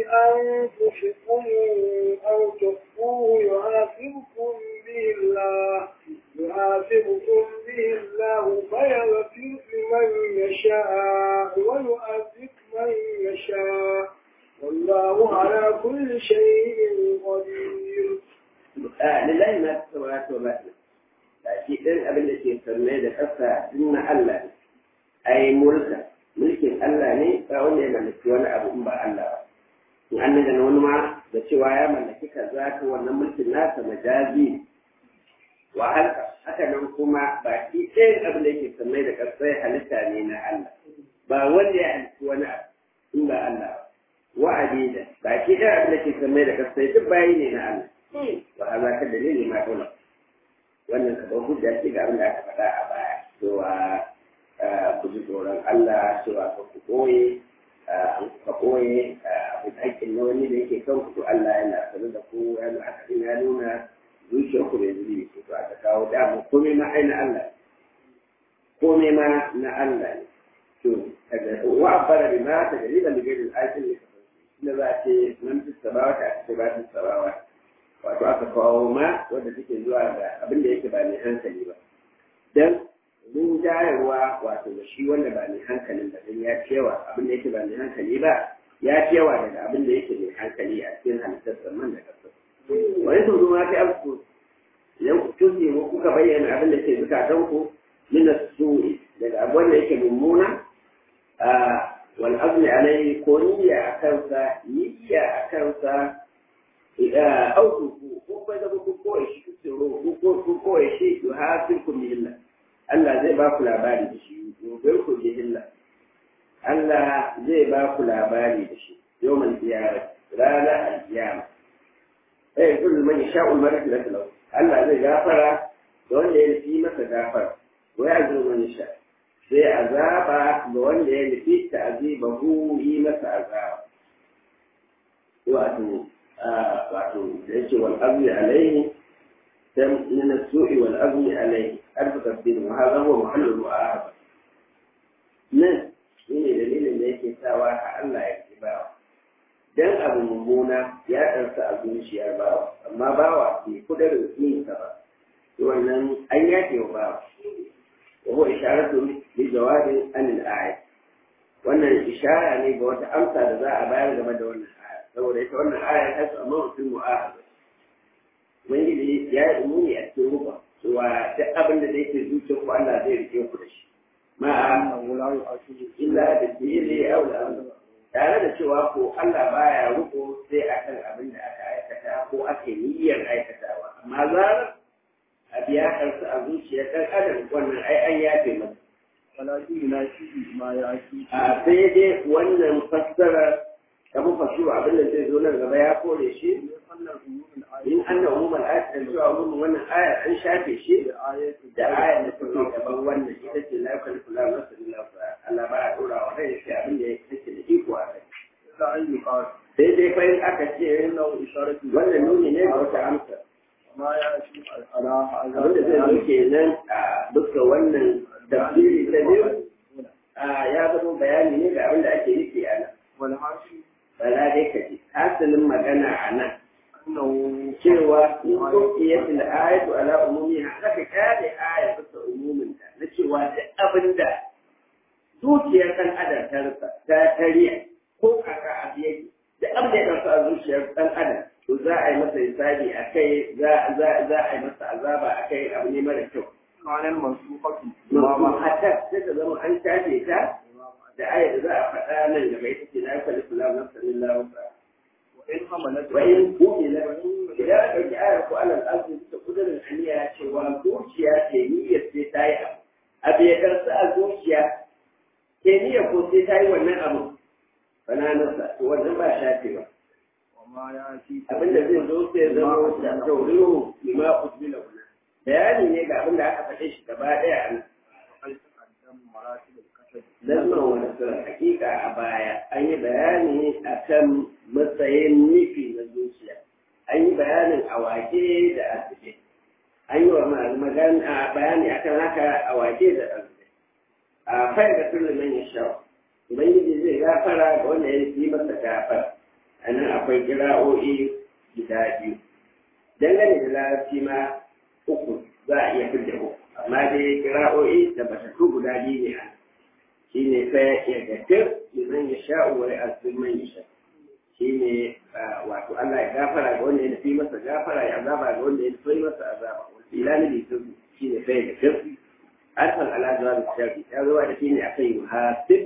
أنفسكم أو تخفوه يحاسبكم به الله يحاسبكم به الله فيغفر لمن يشاء ويؤذب من يشاء والله على كل شيء قدير lillahi ma fi samawati wa ma fi baki ɗin abin da ke sanne da ƙasa din na Allah ne ai mulka mulkin Allah ne ba wanda ya mallaki wani abu in ba Allah ba in an daga wani ma da cewa ya mallaki kaza ko wannan mulkin nasa majazi wa halka haka nan kuma baki ɗin abin da ke sanne da ƙasa halitta ne na Allah ba wanda ya halitta wani abu in ba Allah ba wa'adi da baki ɗin abin da ke sanne da ƙasa duk bayi ne na Allah wa haza ka dalili ma dole wannan ka hujja ce ga abin da aka faɗa a baya cewa ku ji tsoron Allah cewa ka ku koye ka koye abu haƙƙin na wani da yake kan ku Allah yana sanar da ku yana haka ya nuna zuciyar ku bai zuri ku to aka kawo dama komai ma ai na Allah komai ma na Allah ne to wa abara bima ta dalila da gairin aikin da inda za a ce nan fi sabawa ta ake ba fi sabawa wato aka kawo ma wanda take zuwa ga abin da yake ba mai hankali ba dan mun jayarwa wato da shi wanda ba mai hankalin ba dan ya cewa abin da yake ba mai hankali ba ya cewa daga abin da yake mai hankali a cikin halittar saman da kasa wani sau ma fi abu idan ku tuzi ko kuka bayyana abin da ke zukatan ku min su'i daga abu wanda yake mummuna wal azmi alaihi ko niyya a kansa niyya a kansa auku ku ko bai da ku ko shi ku tsoro ku ko ku ko shi to hasikum billah Allah zai ba ku labari da shi gobe ku billah Allah zai ba ku labari da shi yawmal qiyamah rana al-qiyama eh kullu man yasha'u al-maghfirata lahu Allah zai gafara da wanda ya nufi masa gafara wa ya'zuru man yasha sai azaba ga wanda ya nufi ta'zibahu yi masa azaba wato wato da yake wal azmi alaihi dan min as-su'i wal azmi alaihi arfa tafsir wa hadha huwa mahallu mu'ahada nan shine dalilin da yake sawa ka Allah ya ci bawa dan abu mummuna ya ɗarsa a zuciyar bawa amma bawa bai kudurin yin sa ba wannan an yafe wa bawa wa huwa isharatu li jawabin an al-ayat wannan ishara ne ga wata amsa da za a bayar game da wannan aya saboda ita wannan aya ta su amma mutum mu'ahada ubangiji ya yi umuni a cikin ruba cewa duk abin da yake zuciyar ku Allah zai rike ku da shi ma'a illa da dili aw da tare da cewa ko Allah baya ruko sai akan abin da aka aikata ko ake niyyar aikatawa amma zarar a biya kansa a zuciyar ɗan adam wannan ai an yafe masa walakin na shi ma ya ci a sai dai wannan fassara ta mufassiru abin da zai zo nan gaba ya kore shi wannan umumin in anna umumul ayat da cewa umumin wannan aya an shafe shi ayatu da ayat da take gaban wannan ita ce la yukallifu Allahu nafsan illa wus'aha Allah ba ya dora wa rai shi abin da yake da iko a kai da an yi qala sai dai fa in aka ce innahu isharatu wannan nuni ne ga wata amsa ma ya ci ala abin da zai zo kenan a duka wannan tafsiri ta biyu a ya zama bayani ne ga abin da ake nufi a nan wal hashi bala dai ka ji hasilin magana a nan annahu cewa in kokiyar da ayatu ala umumi haka ka kare aya bisa umumin ta na cewa duk abin da zuciyar kan adam ta rasa ta tariya ko kaka abu yake duk abin da ya rasa a zuciyar dan adam to za a yi masa hisabi a kai za za za a yi masa azaba a kai abu ne mara kyau kanan mansufatu Mama hatta sai ta zama an shafe ta da ayar da za a faɗa nan gaba ita ce na yi kwalli kula na sanin lawusa. wa in hamalat Wa in kumila idan aka ɗauki ayar ko alal arzi ta kudurin aniya cewa zuciya ce niyyar sai ta yi abu. Abu ya karsa a zuciya ke niyyar ko sai ta yi wannan abu. Bananarsa to wannan ba shafewa. wa ma ya ci Abinda zai zo sai zama da tauriru lima usbila wannan. Bayani ne ga abin da aka faɗe shi gaba ɗaya a nan. al-taqaddam maratib al-kasab Lamman wani hakika a baya an yi bayani a kan matsayin nufi na zuciya. An yi bayanin a wake da asibiti. An yi wa magana bayani a kan haka a wake da asibiti. A fayar da suliman ya sha. Ubangiji zai gafara ga wanda ya yi masa gafara. A nan akwai kira'o'i guda biyu. Dangane da larabci ma uku za a iya fidda uku. Amma dai kira'o'i da batattu guda biyu ne a nan. shi ne fa ya gafir liman ya sha wa ya azir man ya sha shi ne wato Allah ya gafara ga wanda ya nufi masa gafara ya azaba ga wanda ya nufi masa azaba wasu ilani da su shi ne fa ya gafir arfan ala jawab shafi ya zo da shi ne akan yuhasib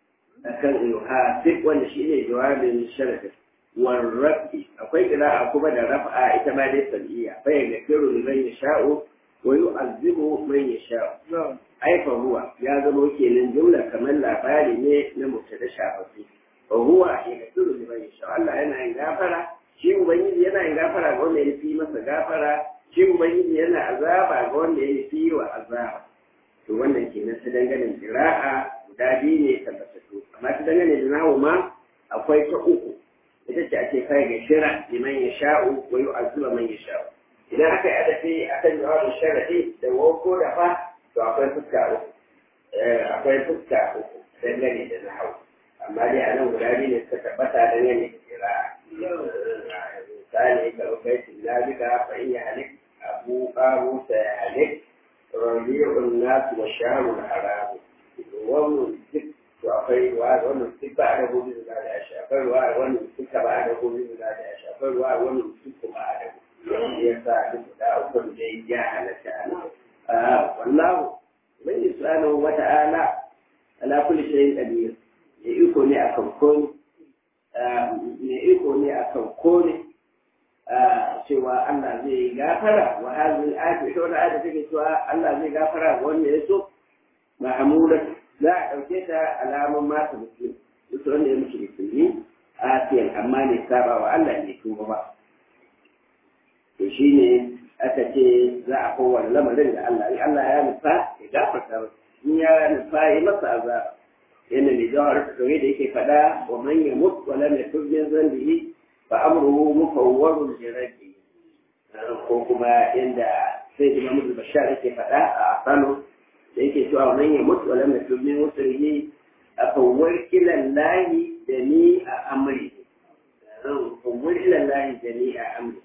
akan yuhasib wanda shi ne jawabin sharadi warrafi akwai qira'a kuma da raf'a ita ma dai sabiya fa ya gafiru liman ya sha'u wa yu'azzibu man ya sha'u aifa huwa ya zama kenan jumla kamar labari ne na mubtada shafafi wa huwa ya gasiru liman yasha Allah yana yin gafara shi ubangiji yana yin gafara ga wanda ya fi masa gafara shi ubangiji yana azaba ga wanda ya fi wa azaba to wannan kenan ta dangane jira'a guda biyu ne tabbatattu amma ta dangane da nahu ma akwai ta uku ita ce ake kai ga shira liman yasha'u wa yu'azziba man yasha'u idan aka yi adafi akan jawabin sharadi da wako da fa to akwai fuska uku akwai fuska uku dangane da na hau amma dai a nan guda biyu ne suka tabbata dangane da kira misali ka rukai tilabika fa in ya halik abu qabu sa ya halik rabi'un nas wa shahrul haram wannan duk to akwai ruwa wannan duk ba da gobe da da shi akwai ruwa wannan duk ba da gobe da da shi akwai ruwa wannan duk ba da ya sa duk da uku da ya halatta ana wallahu mai subhanahu wa ta'ala ala kulli shay'in qadir ya iko ne akan komai ya iko ne akan komai cewa Allah zai gafara wa hadhihi al-ayat ita wannan ayat take cewa Allah zai gafara ga wanda ya so mahmuda za a dauke ta alamun masu musulmi duk wanda ya mutu musulmi a tiyan amma ne saba wa Allah ne tuba ba to shine aka ce za a kowane lamarin da Allah in Allah ya nufa ya gafarta masa in ya nufa ya masa azaba yana mai jawar kawai da yake faɗa wa man ya mutu wa lam yatub min zambihi fa amruhu mufawwarun li rabbi ko kuma inda sai Imam Bashar yake faɗa a Kano da yake cewa man ya mutu wa lam yatub min usrihi afawwar ila Allah da ni a amri fawwar ila Allah da ni a amri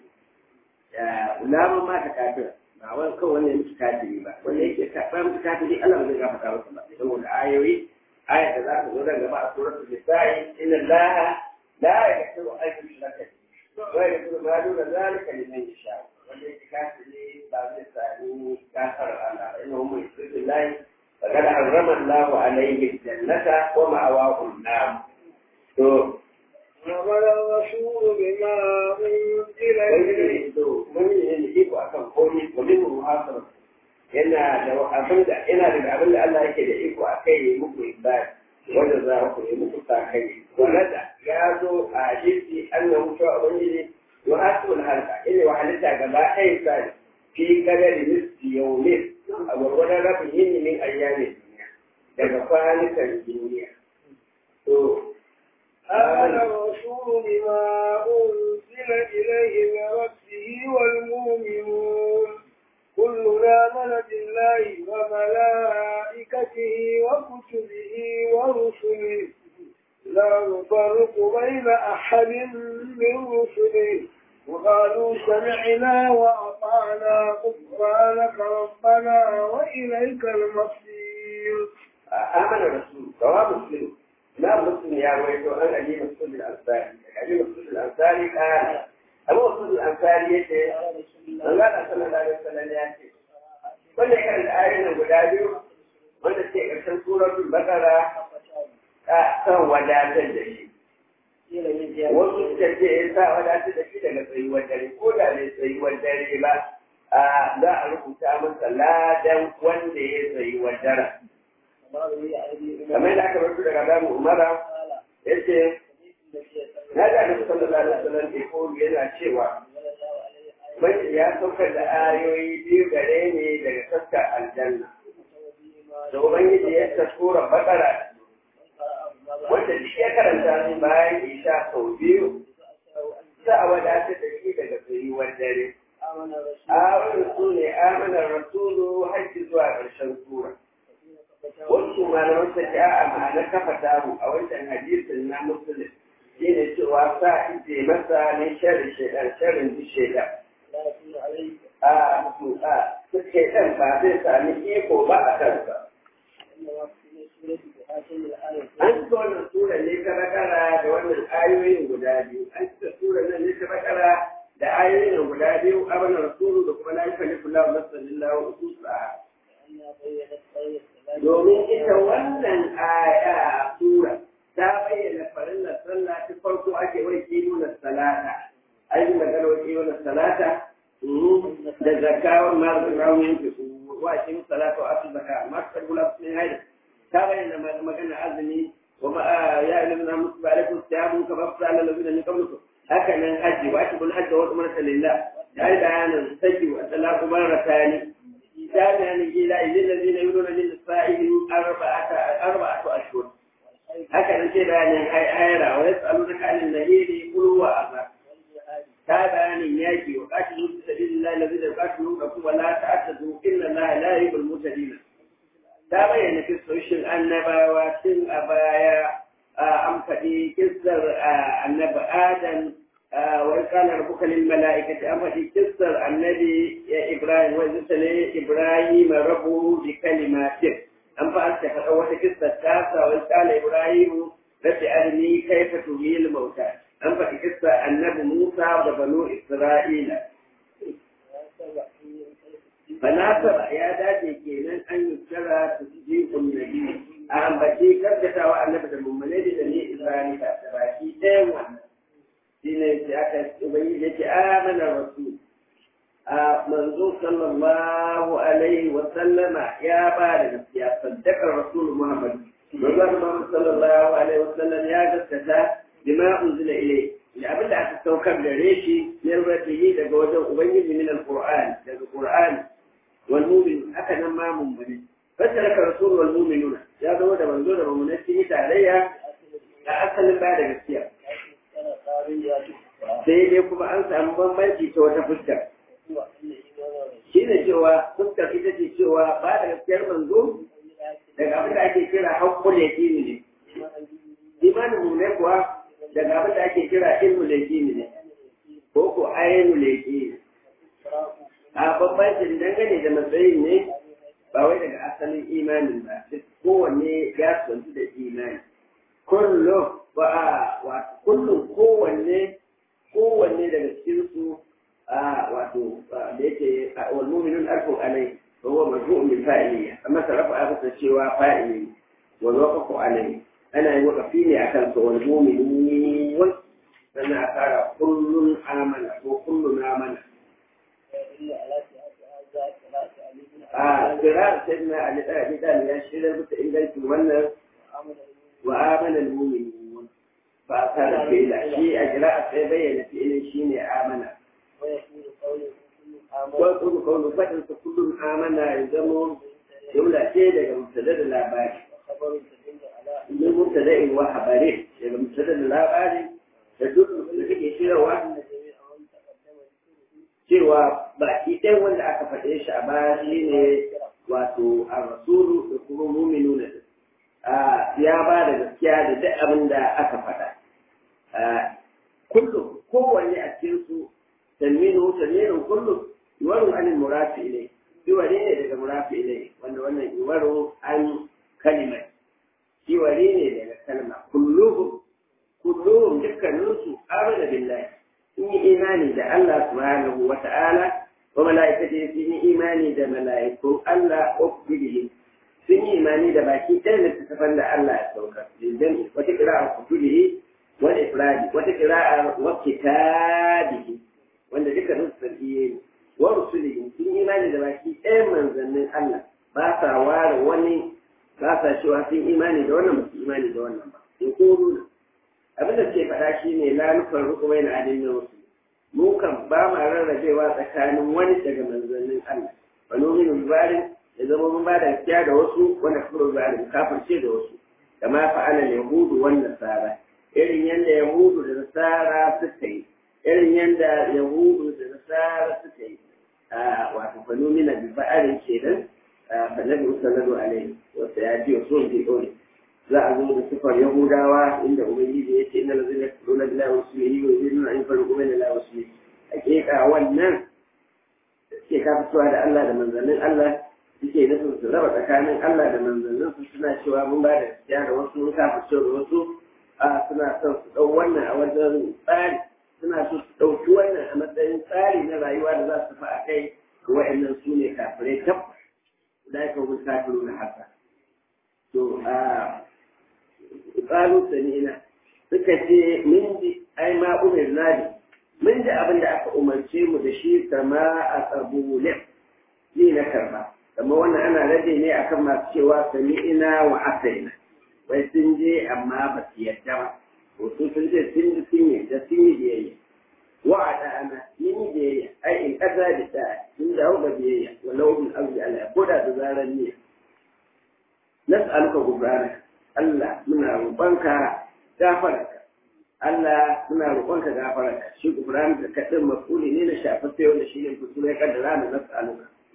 lamun ma ta kafir ba wani kawai wanda ya mutu kafiri ba wanda yake karɓar mutu kafiri Allah ba zai gafarta masa ba saboda ayoyi ayat da za ta zo daga gaba a suratul nisa'i inna allaha la yaghfiru an yushraka bihi wa yaghfiru ma duna zalika liman yasha wanda yake kafiri ba zai sami gafar Allah ba inna hum yushriku billahi faqad harrama Allahu alayhi al-jannata wa ma'awahu an-nar to آمن الرسول بما أنزل إليه mun yi iko akan komai wa min muhasara yana da abin da yana da abin da Allah yake da iko a kai yi muku ibada wanda za ku yi muku sakai wanda ya zo a hadisi annahu cewa ubangiji wa asul halka ina wa halitta gaba ɗaya sai fi kadari nisfi yawmin a gwargwadon rabin yini min ayyamin duniya daga kwanukan duniya to آمن الرسول بما أنزل إليه من ربه والمؤمنون كلنا آمن بالله وملائكته وكتبه ورسله لا نفرق بين أحد من رسله وقالوا سمعنا وأطعنا غفرانك ربنا وإليك المصير آمن الرسول رواه مسلم لا مسلم يا ويلو أن أجيب مسلم الأنصاري أجيب مسلم الأنصاري قال أبو مسلم الأنصاري يتي Allah sallallahu alaihi wasallam ya ce wanda kan ayoyin guda biyu wanda ke ƙarshen suratul baqara a san wadatar da shi wasu suka ce ya sa wadatar da shi daga tsayuwar dare ko da ne tsayuwar dare ba a za a rubuta masa ladan wanda ya tsayuwar dare kamar da aka rubuta daga damu umara ya ce na ga da sallallahu alaihi wasallam ko yana cewa Ubangiji ya saukar da ayoyi biyu gare ne daga saskar aljanna. Da Ubangiji ya taskura bakara wanda duk ya karanta su bayan isha sau biyu za a wadatar da shi daga tsayuwar dare. Ayoyin su ne amanar rasulu hajji zuwa ƙarshen sura. Wasu malaman ta ce a ma'ana kafa tamu a wancan hadisin na musulun shi ne cewa sa ije masa ne sharin shaidan sharin duk shaidan. a suke ɗan ba zai sami iko ba a kansa. An cika wannan sura ne ta bakara da wannan ayoyin guda biyu. An cika sura nan ne ta bakara da ayoyin guda biyu abin rasulu da kuma la yukallifu Allahu nafsan illa wusaha. Domin ita wannan aya sura ta bayyana farillar sallah ta farko ake wai kimunan salata. An yi magana wa kimunan salata da zakawar masu rawun yanke su wa shi salatu wa asu zaka amma ta gula sun haida ta bayyana magana azumi wa ma ya ilmi na musu ba alaikum siyamu ka ba sa Allah lazina min qablikum haka nan haji wa atibul hajj wa umrata lillah ya yi bayanan saki wa talaqu baratani ya bayanan ila ilil ladina yuruna lil sa'ili arba'ata arba'atu ashhur haka nan sai bayanan hayra wa yas'alunaka anil nahiri qul wa azab ta bayanin yaki wa qatilu fi sabilillahi alladhina yuqatilunakum wa la ta'tadu inna allaha la yuhibbul mutadin ta bayyana kistoshi kissoshin annabawa tun a baya an faɗi kissar annabi adam wa qala rabbuka lil mala'ikati an faɗi kissar annabi ibrahim wa zutane ibrahim rabbuhu bi kalimatin an fa an faɗa wata kissar ta sa wa qala ibrahim rabbi arini kayfa tuhil mauta an faɗi kissar annabi musa da banu isra'ila fanasaba ya dace kenan an yi kira su ji nabi a ambaci karkatawa annabi da mummune da ne isra'ila da baki ɗayan wannan shi ne sai aka ubangi da ke amana rasul a manzo sallallahu alaihi wa sallama ya ba da gaskiya saddakar rasul muhammad manzo muhammad sallallahu alaihi wa sallam ya gaskata bima unzila ilayhi da abin da aka saukar gare shi min rabbihi daga wajen ubangiji min alquran daga qur'ani wal mu'min haka nan ma mu'mini fataraka rasul wal mu'minuna ya zama da manzo da mu'minai sun yi tarayya a asalin ba da gaskiya sai dai kuma an samu bambanci ta wata fuskar shi ne cewa fuskar ita ce cewa ba da gaskiyar manzo daga abin da ake kira haƙƙul yaqini ne imanin mu ne kuwa daga abin da ake kira ilmul yaqini ne ko ko ainul yaqini a bambancin dangane da matsayin ne ba wai daga asalin imanin ba duk kowanne ya tsantu da imani kullum ba a wato kullum kowanne kowanne daga cikin su a wato da yake wal mu'minun alfu alai wa huwa marfu'un bil fa'iliyya amma sarafa aka ta cewa fa'ili wal waqfu alai ana yi waqfi ne akan sa wal mu'minun sannan a fara kullun amana ko kullun amana a kira sayyidina ali da abi dalil ya shirya bisa ingancin wannan wa amana al mu'minun fa ta fi da shi a kira sai bayyana fi'ilin shine amana wa kullu qawlu fadin sa kullun amana ya zamo jumla ce daga mubtada da labari min mubtada'in wa habari daga mubtada da labari da duk da take shirarwa cewa baki ɗaya wanda aka faɗe shi a baya shi ne wato a rasulu da kuma muminu da ya ba da gaskiya da duk abin da aka faɗa kullum kowanne a cikin su tanminu tanminu kullum yuwaru an murafi ilai yiwari ne daga murafi ilai wanda wannan yuwaru an kalimai yiwari ne daga kalma kulluhum kulluhum dukkaninsu amana billahi sun yi imani da Allah subhanahu wa ta'ala wa mala'ikati sun yi imani da mala'iku Allah wa kutubihi sun yi imani da baki ɗaya littattafan da Allah ya sauka liljami wata kira'a kutubihi wal ifradi wata kira'a wa kitabihi wanda duka sun sarkiye ne wa rusulihi sun yi imani da baki ɗaya manzannin Allah ba sa ware wani ba sa cewa sun imani da wannan ba su imani da wannan ba in ko nuna abin da ke faɗa shi ne lanufar rukumai na adin na wasu mu kan ba ma rarrabewa tsakanin wani daga manzannin Allah ba nomin rubarin ya zama mun ba da gaskiya da wasu wanda kuma rubarin kafirce da wasu kama fa'ala yahudu wan nasara irin yadda yahudu da nasara suka yi irin yadda yahudu da nasara suka yi a wato fa nomina bi ba'arin kenan fa nabi sallallahu alaihi wa sallam ya so bi dole za a zo da sifar Yahudawa inda Ubangiji ya ce inna lazina yaquluna billahi wa rasulihi wa yu'minuna an yafarqu bayna Allahi wa rasulihi hakika wannan suke kafitowa da Allah da manzannin Allah suke nufin su raba tsakanin Allah da manzannin su suna cewa mun ba da gaskiya da wasu mun kafirce da wasu a suna son su ɗau wannan a wajen tsari suna so su ɗauki wannan a matsayin tsari na rayuwa da za su fi a kai wa'annan su ne kafirai tabbas da ya kawo kafiru na haka to a ƙalu sami'ina suka ce min ji ai ma umar nadi mun ji abin da aka umarce mu da shi kama a tsabulin ni na karba amma wannan ana rage ne akan masu cewa sami'ina wa asaina wai sun je amma ba su yadda ba to su sun ce sun ji sun yi da sun yi biyayya wa a ɗana yin yi biyayya ai in ƙasa da ta sun dawo ga biyayya walau bin abu ala ko da da zarar niyya nas'aluka gufrana Allah muna roƙonka gafararka Allah muna roƙonka gafararka shi gufrana da kadin mafuli ne na shafaffe wanda shi ne kusur ya kaddara na nas'aluka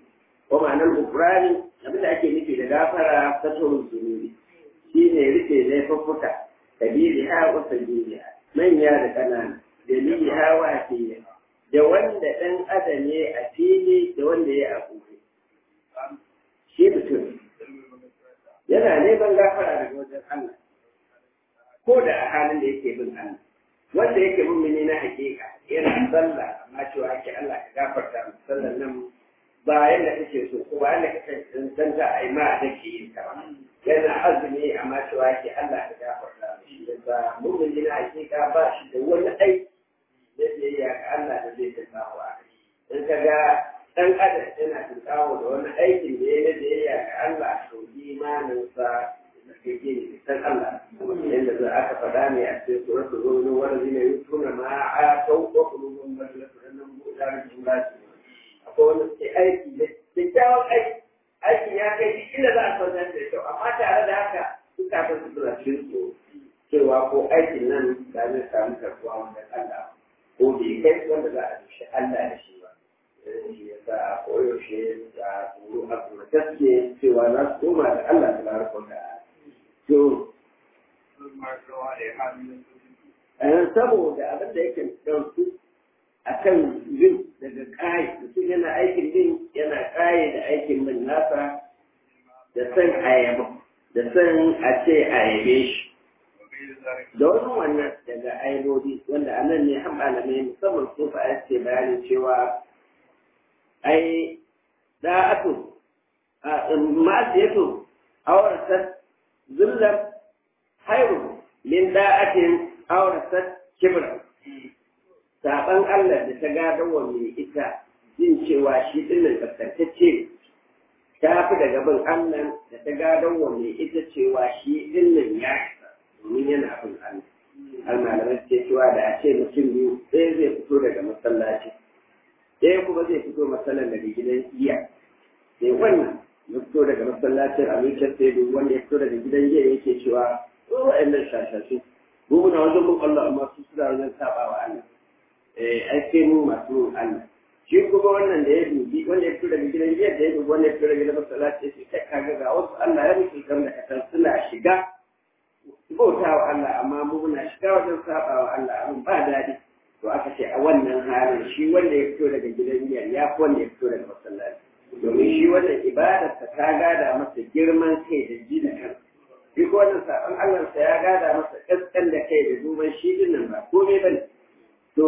ko ma'anar gufrani abin da ake nufi da gafara ta tsohon zunubi shi ne rufe laifuffuka kabiri ha wa sabili manya da ƙanana dalili ha wa fiye da wanda ɗan adam ya a fili da wanda ya a kuke shi mutum yana neman gafara daga wajen Allah ko da a halin da yake bin Allah wanda yake mummuni na hakika yana sallah amma cewa ake Allah ka gafarta mu sallan nan ba yadda kake so ko ba yadda kake tantanta a yi ma da ke yin ta ba yana azumi amma cewa ake Allah ka gafarta mu shi yasa mummuni na hakika ba shi da wani aiki da zai yi ga Allah da zai tattawa a in ka ga dan adam yana tunkawo da wani aikin da ya da ya ga Allah to imaninsa da kake ne san Allah yadda za aka faɗa ne a cikin suratul rumin wanda zai yi tuna ma a tau ko kulubun majalatu nan buɗa da jumla akwai wanda suke aiki da kyakkyawan aiki aikin ya kai duk inda za a sauya da kyau amma tare da haka suka ta su suna cikin tsoro cewa ko aikin nan da zai samu karɓuwa wanda Allah ko bai kai wanda za a dushe Allah da shi ba shi ya sa koyaushe da tsoro a tsoro gaske cewa za su koma da Allah ta baraka da to saboda abin da yake ɗauki a kan yin daga ƙaye mutum yana aikin yin yana ƙaye da aikin min nasa da san ayaba da san a ce ayabe shi da wani wannan daga aibobi wanda a nan ne han malamai musamman su fa ce bayanin cewa ai da'atu ma'asiyatu aurasat zullam hairu min da'atin aurasat kibra saban Allah da ta gada wa mai ita jin cewa shi dinnan kaskantacce ta fi daga bin Allah da ta gada wa mai ita cewa shi dinnan ya isa domin yana bin Allah har malamai ce cewa da a ce mutum biyu ɗaya zai fito daga masallaci ɗaya kuma zai fito masallan daga gidan iya sai wannan ya fito daga masallacin abincin sai duk wanda ya fito daga gidan iya yake cewa ko wa'annan shashashu mu muna wajen mun Allah amma su suna wajen saba wa Allah eh ai sai mu masu Allah shi kuma wannan da ya dubi wanda ya fito daga gidan iya da ya dubi wanda ya fito daga gidan masallaci ya ce kai kaga ga wasu Allah ya mutu kan da kasan suna shiga bauta wa Allah amma mu muna shiga wajen saba wa Allah abin ba daɗi to aka ce a wannan halin shi wanda ya fito daga gidan miyar ya fi wanda ya fito daga masallaci domin shi wannan ibadarsa ta gada masa girman kai da ji da kan shi ko wannan saɓon Allahnsa ya gada masa ƙasƙan da kai da duban shi din nan ba komai ba ne to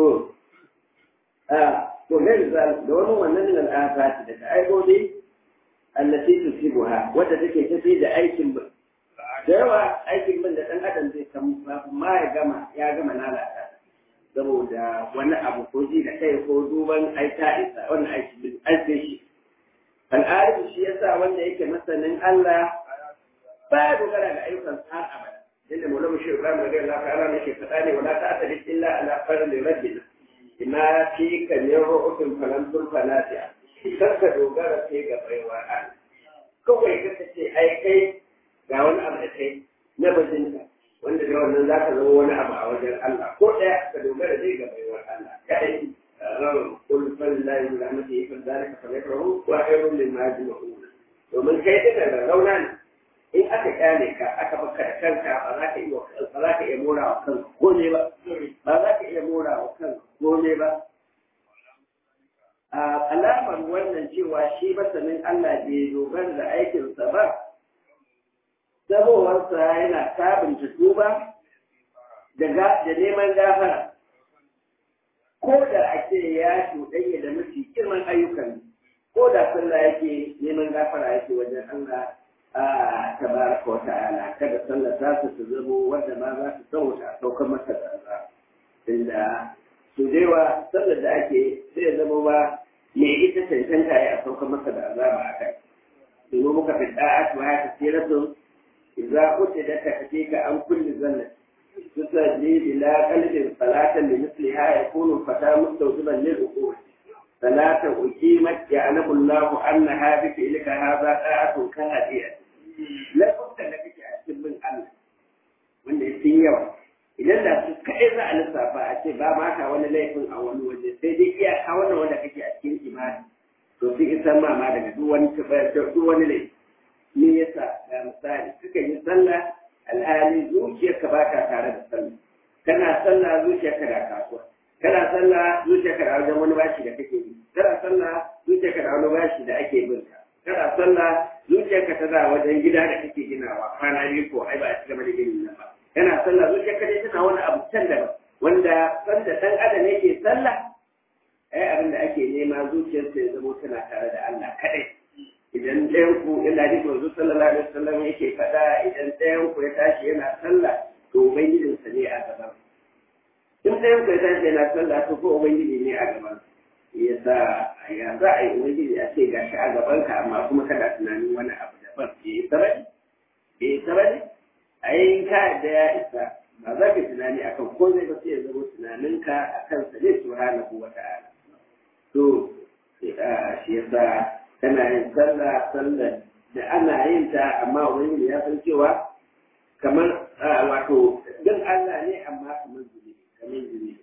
a to gari da wani wannan min al'afati daga aibobi allati tusibuha wadda take tafi da aikin ba da yawa aikin bin da ɗan adam zai kan ma ya gama ya gama lalata saboda wani abu ko ji da kai ko duban aita isa wannan aiki bin aike shi al'arifu shi yasa wanda yake masanin Allah ba ya dogara ga ayyukan har abada inda maulama shi Ibrahim radiyallahu ta'ala ne ke faɗa ne wala ta'ata illa ala farli rabbina ina fi kan ru'utun falan turfanati'a kar ka dogara sai ga baiwa Allah kawai ka ce ai kai ga wani abu da kai na bajinka wanda da wannan za ka zama wani abu a wajen Allah ko ɗaya ka dogara zai ga baiwar Allah kadai kul fallahi min rahmatihi fa zalika falyafrahu wa khairun mimma yajma'un domin kai duka da rauna ne in aka kyale ka aka baka da kanka ba za ka iya ba za ka iya mora wa kanka kome ba ba za ka iya mora wa kanka kome ba a alamar wannan cewa shi masanin Allah bai dogara da aikinsa ba sabowarsa yana sabunta tuba da neman gafara ko da ake ya cuɗanya da mafi girman ayyukan ko da sallah yake neman gafara yake wajen Allah a tabaraka wa ta'ala kada sallah ta su zamo wanda ma za su sauta a saukar masa da Allah inda su dewa sallar da ake sai zama ba me ita cancanta ya a saukar masa da azaba a kai domin muka fi da'a wa ya tasiratun إذا قتلت تكفيك عن كل ذنب تسجي بلا قلب صلاة لمثلها يكون الفتى مستوجبا للعقول صلاة أقيمت يعلم الله أنها بفعلك هذا طاعة كهدية لا بد لك أكتب من الله wanda ya fi yawa idan da su kaɗai za a lissafa a ce ba ma ka wani laifin a wani waje sai dai iyaka wannan wanda kake a cikin imani to sun isan mama daga duk wani duk wani ne me yasa ga misali suka yi sallah alhali zuciyarka ba ka tare da sallah kana sallah zuciyarka da kasuwa kana sallah zuciyarka da wajen wani bashi da kake yi kana sallah zuciyarka da wani bashi da ake bin ka kana sallah zuciyarka tana wajen gida da kake ginawa kwana biyu ko ai ba a cigaba da ginin nan ba kana sallah zuciyarka dai tana wani abu can daban wanda sanda dan adam yake sallah ai abin da ake nema zuciyarsa ya zama tana tare da Allah kadai idan ɗayan ku ina ji manzo sallallahu alaihi wasallam yake faɗa idan ɗayan ku ya tashi yana sallah to ubangijinsa ne a gaban in ɗayan ku ya tashi yana sallah to ko ubangiji ne a gaban ya sa ya za a yi ubangiji a ce gashi a gaban ka amma kuma kana tunanin wani abu daban ya yi sabani ya yi sabani a yi ka da ya isa ba za ka tunani akan ko zai ba sai ya zama tunaninka akan sa ne subhanahu wa ta'ala to shi yasa tana yin sallah sallah da ana yin ta amma ubangiji ya san cewa kamar wato din Allah ne amma kamar zunubi kamar zunubi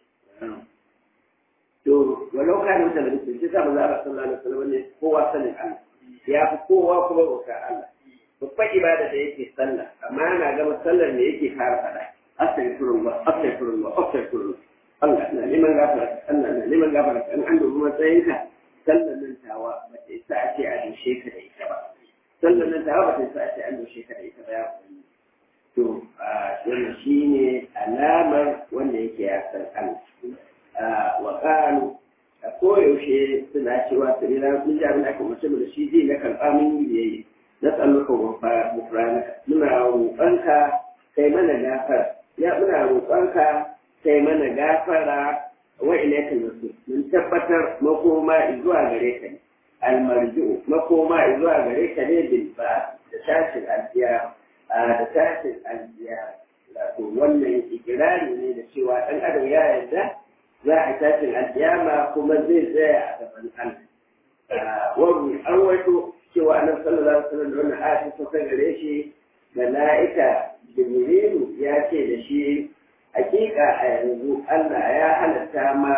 to walau ka da mutane da shi sa manzo Allah sallallahu alaihi wasallam ne kowa sanin Allah ya fi kowa kuma bauta Allah babban ibada da yake sallah amma ana gama sallar ne yake fara fada astaghfirullah astaghfirullah astaghfirullah Allah na neman gafara Allah na neman gafara an an dubi matsayinka sallar nan tawa ba ta isa a ce a dushe ka da ita ba sallar nan tawa ba ta isa a ce an dushe ka da ita ba ya to wannan shine alamar wanda yake ya san Allah wa qalu a koyaushe suna cewa su rina mun ji abin da aka mace da shi zai na karɓa mun yi biyayya na tsalluka gufranaka muna roƙonka kai mana gafara ya muna roƙonka kai mana gafara wa ilaikal masir mun tabbatar makoma zuwa gare ka ne almarji'u makoma zuwa gare ka ne bil ba da tashin aljiya da tashin aljiya wato wannan ikirari ne da cewa dan adam ya yarda za a tashin aljiyama kuma zai tsaya a gaban Allah wani an wato cewa annabi sallallahu alaihi wasallam da wannan ayatu ta gare shi mala'ika jibrilu ya ce da shi hakika a yanzu Allah ya halatta ma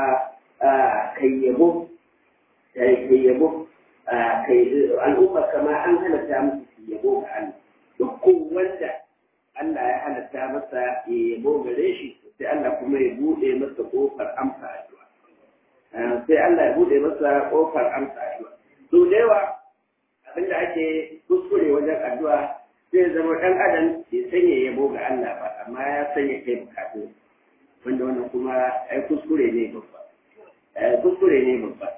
kayyabo kayyabo al'umma kama an halatta musu yabo ga Allah dukkan wanda Allah ya halatta masa yabo gare shi sai Allah kuma ya bude masa kofar amsa addu'a sai Allah ya bude masa kofar amsa addu'a to da yawa abinda ake kuskure wajen addu'a zai zama ɗan adam bai sanya yabo ga Allah ba amma ya sanya kai bukatu wanda wannan kuma ai kuskure ne babba kuskure ne babba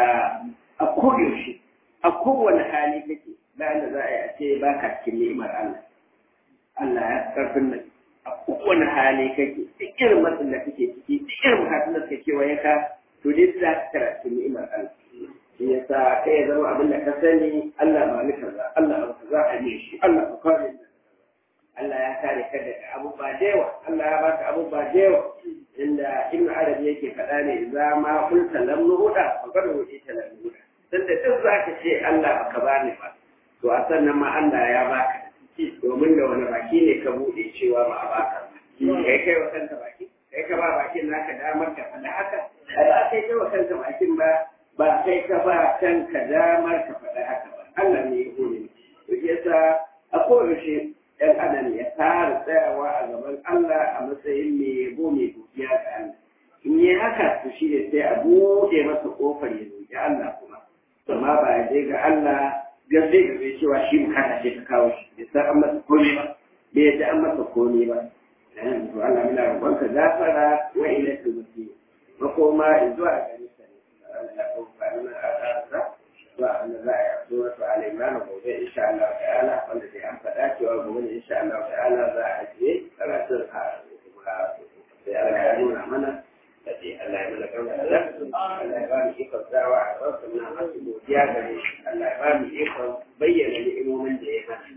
a koyaushe a kowane hali kake bayan da za a yi a ce ba ka cikin ni'imar Allah Allah ya karfin nan a kowane hali kake duk irin matsin da kake ciki duk irin bukatun da suke kewaye ka to dai za ka tara cikin ni'imar Allah shi yasa kai ya zama abin da ka sani Allah ba ni kaza Allah ba kaza a ne shi Allah ba kare ni Allah ya kare ka daga abubuwa da yawa Allah ya baka abubuwa da yawa inda Ibn Arabi yake faɗa ne za ma kulta lam nuhuda fa kada wuce ta lam nuhuda dan da duk zaka ce Allah ba ka bani ba to a sannan ma Allah ya baka domin da wani baki ne ka buɗe cewa ba a baka kai kai wa kanka baki kai ka ba bakin naka damar ka faɗa haka ba kai kai wa kanka bakin ba ba kai ka ba kanka damar ka faɗa haka ba Allah ne ya hore to yasa a koyaushe ɗan adam ya fara tsayawa a gaban Allah a matsayin mai yabo mai godiya ga Allah in yi haka to shi ne sai a buɗe masa ƙofar ya roƙi Allah kuma amma ba ya je ga Allah gaske ga bai cewa shi bukata ce ta kawo shi bai san an masa komai ba bai yadda an masa komai ba to Allah muna roƙonka gafara wa ilaikal masir makoma zuwa gare ka ne Allah ya ɗauka mana a ƙasa zuwa wanda za a yi zuwa su ala imran gobe insha Allah ta'ala wanda zai an faɗa cewa gobe ne insha Allah ta'ala za a ajiye karatun a kuma sai Allah ya nuna mana da dai Allah ya mana gama da Allah ya ba mu ikon dawa a wasu na masu godiya gare shi Allah ya ba mu ikon bayyana ni'imomin da ya mana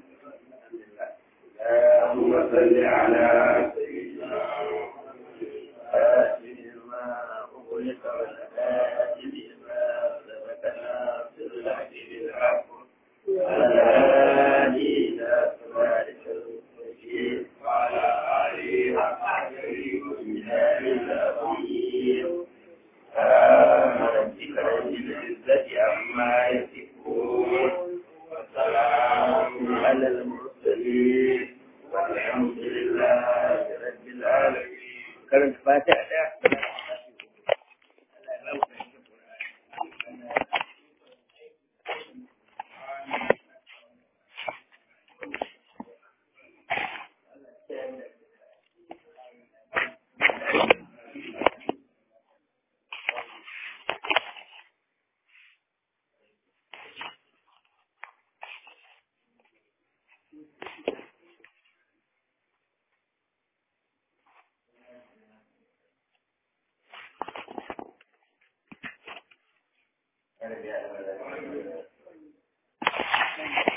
اللهم صل على سيدنا ما أغلق والآتي بما سبقنا بالحق بالحق وعلى آله إلى صراطك المستقيم وعلى آله وصحبه وسلم العظيم سبحان ربك رب العزة عما Thank you.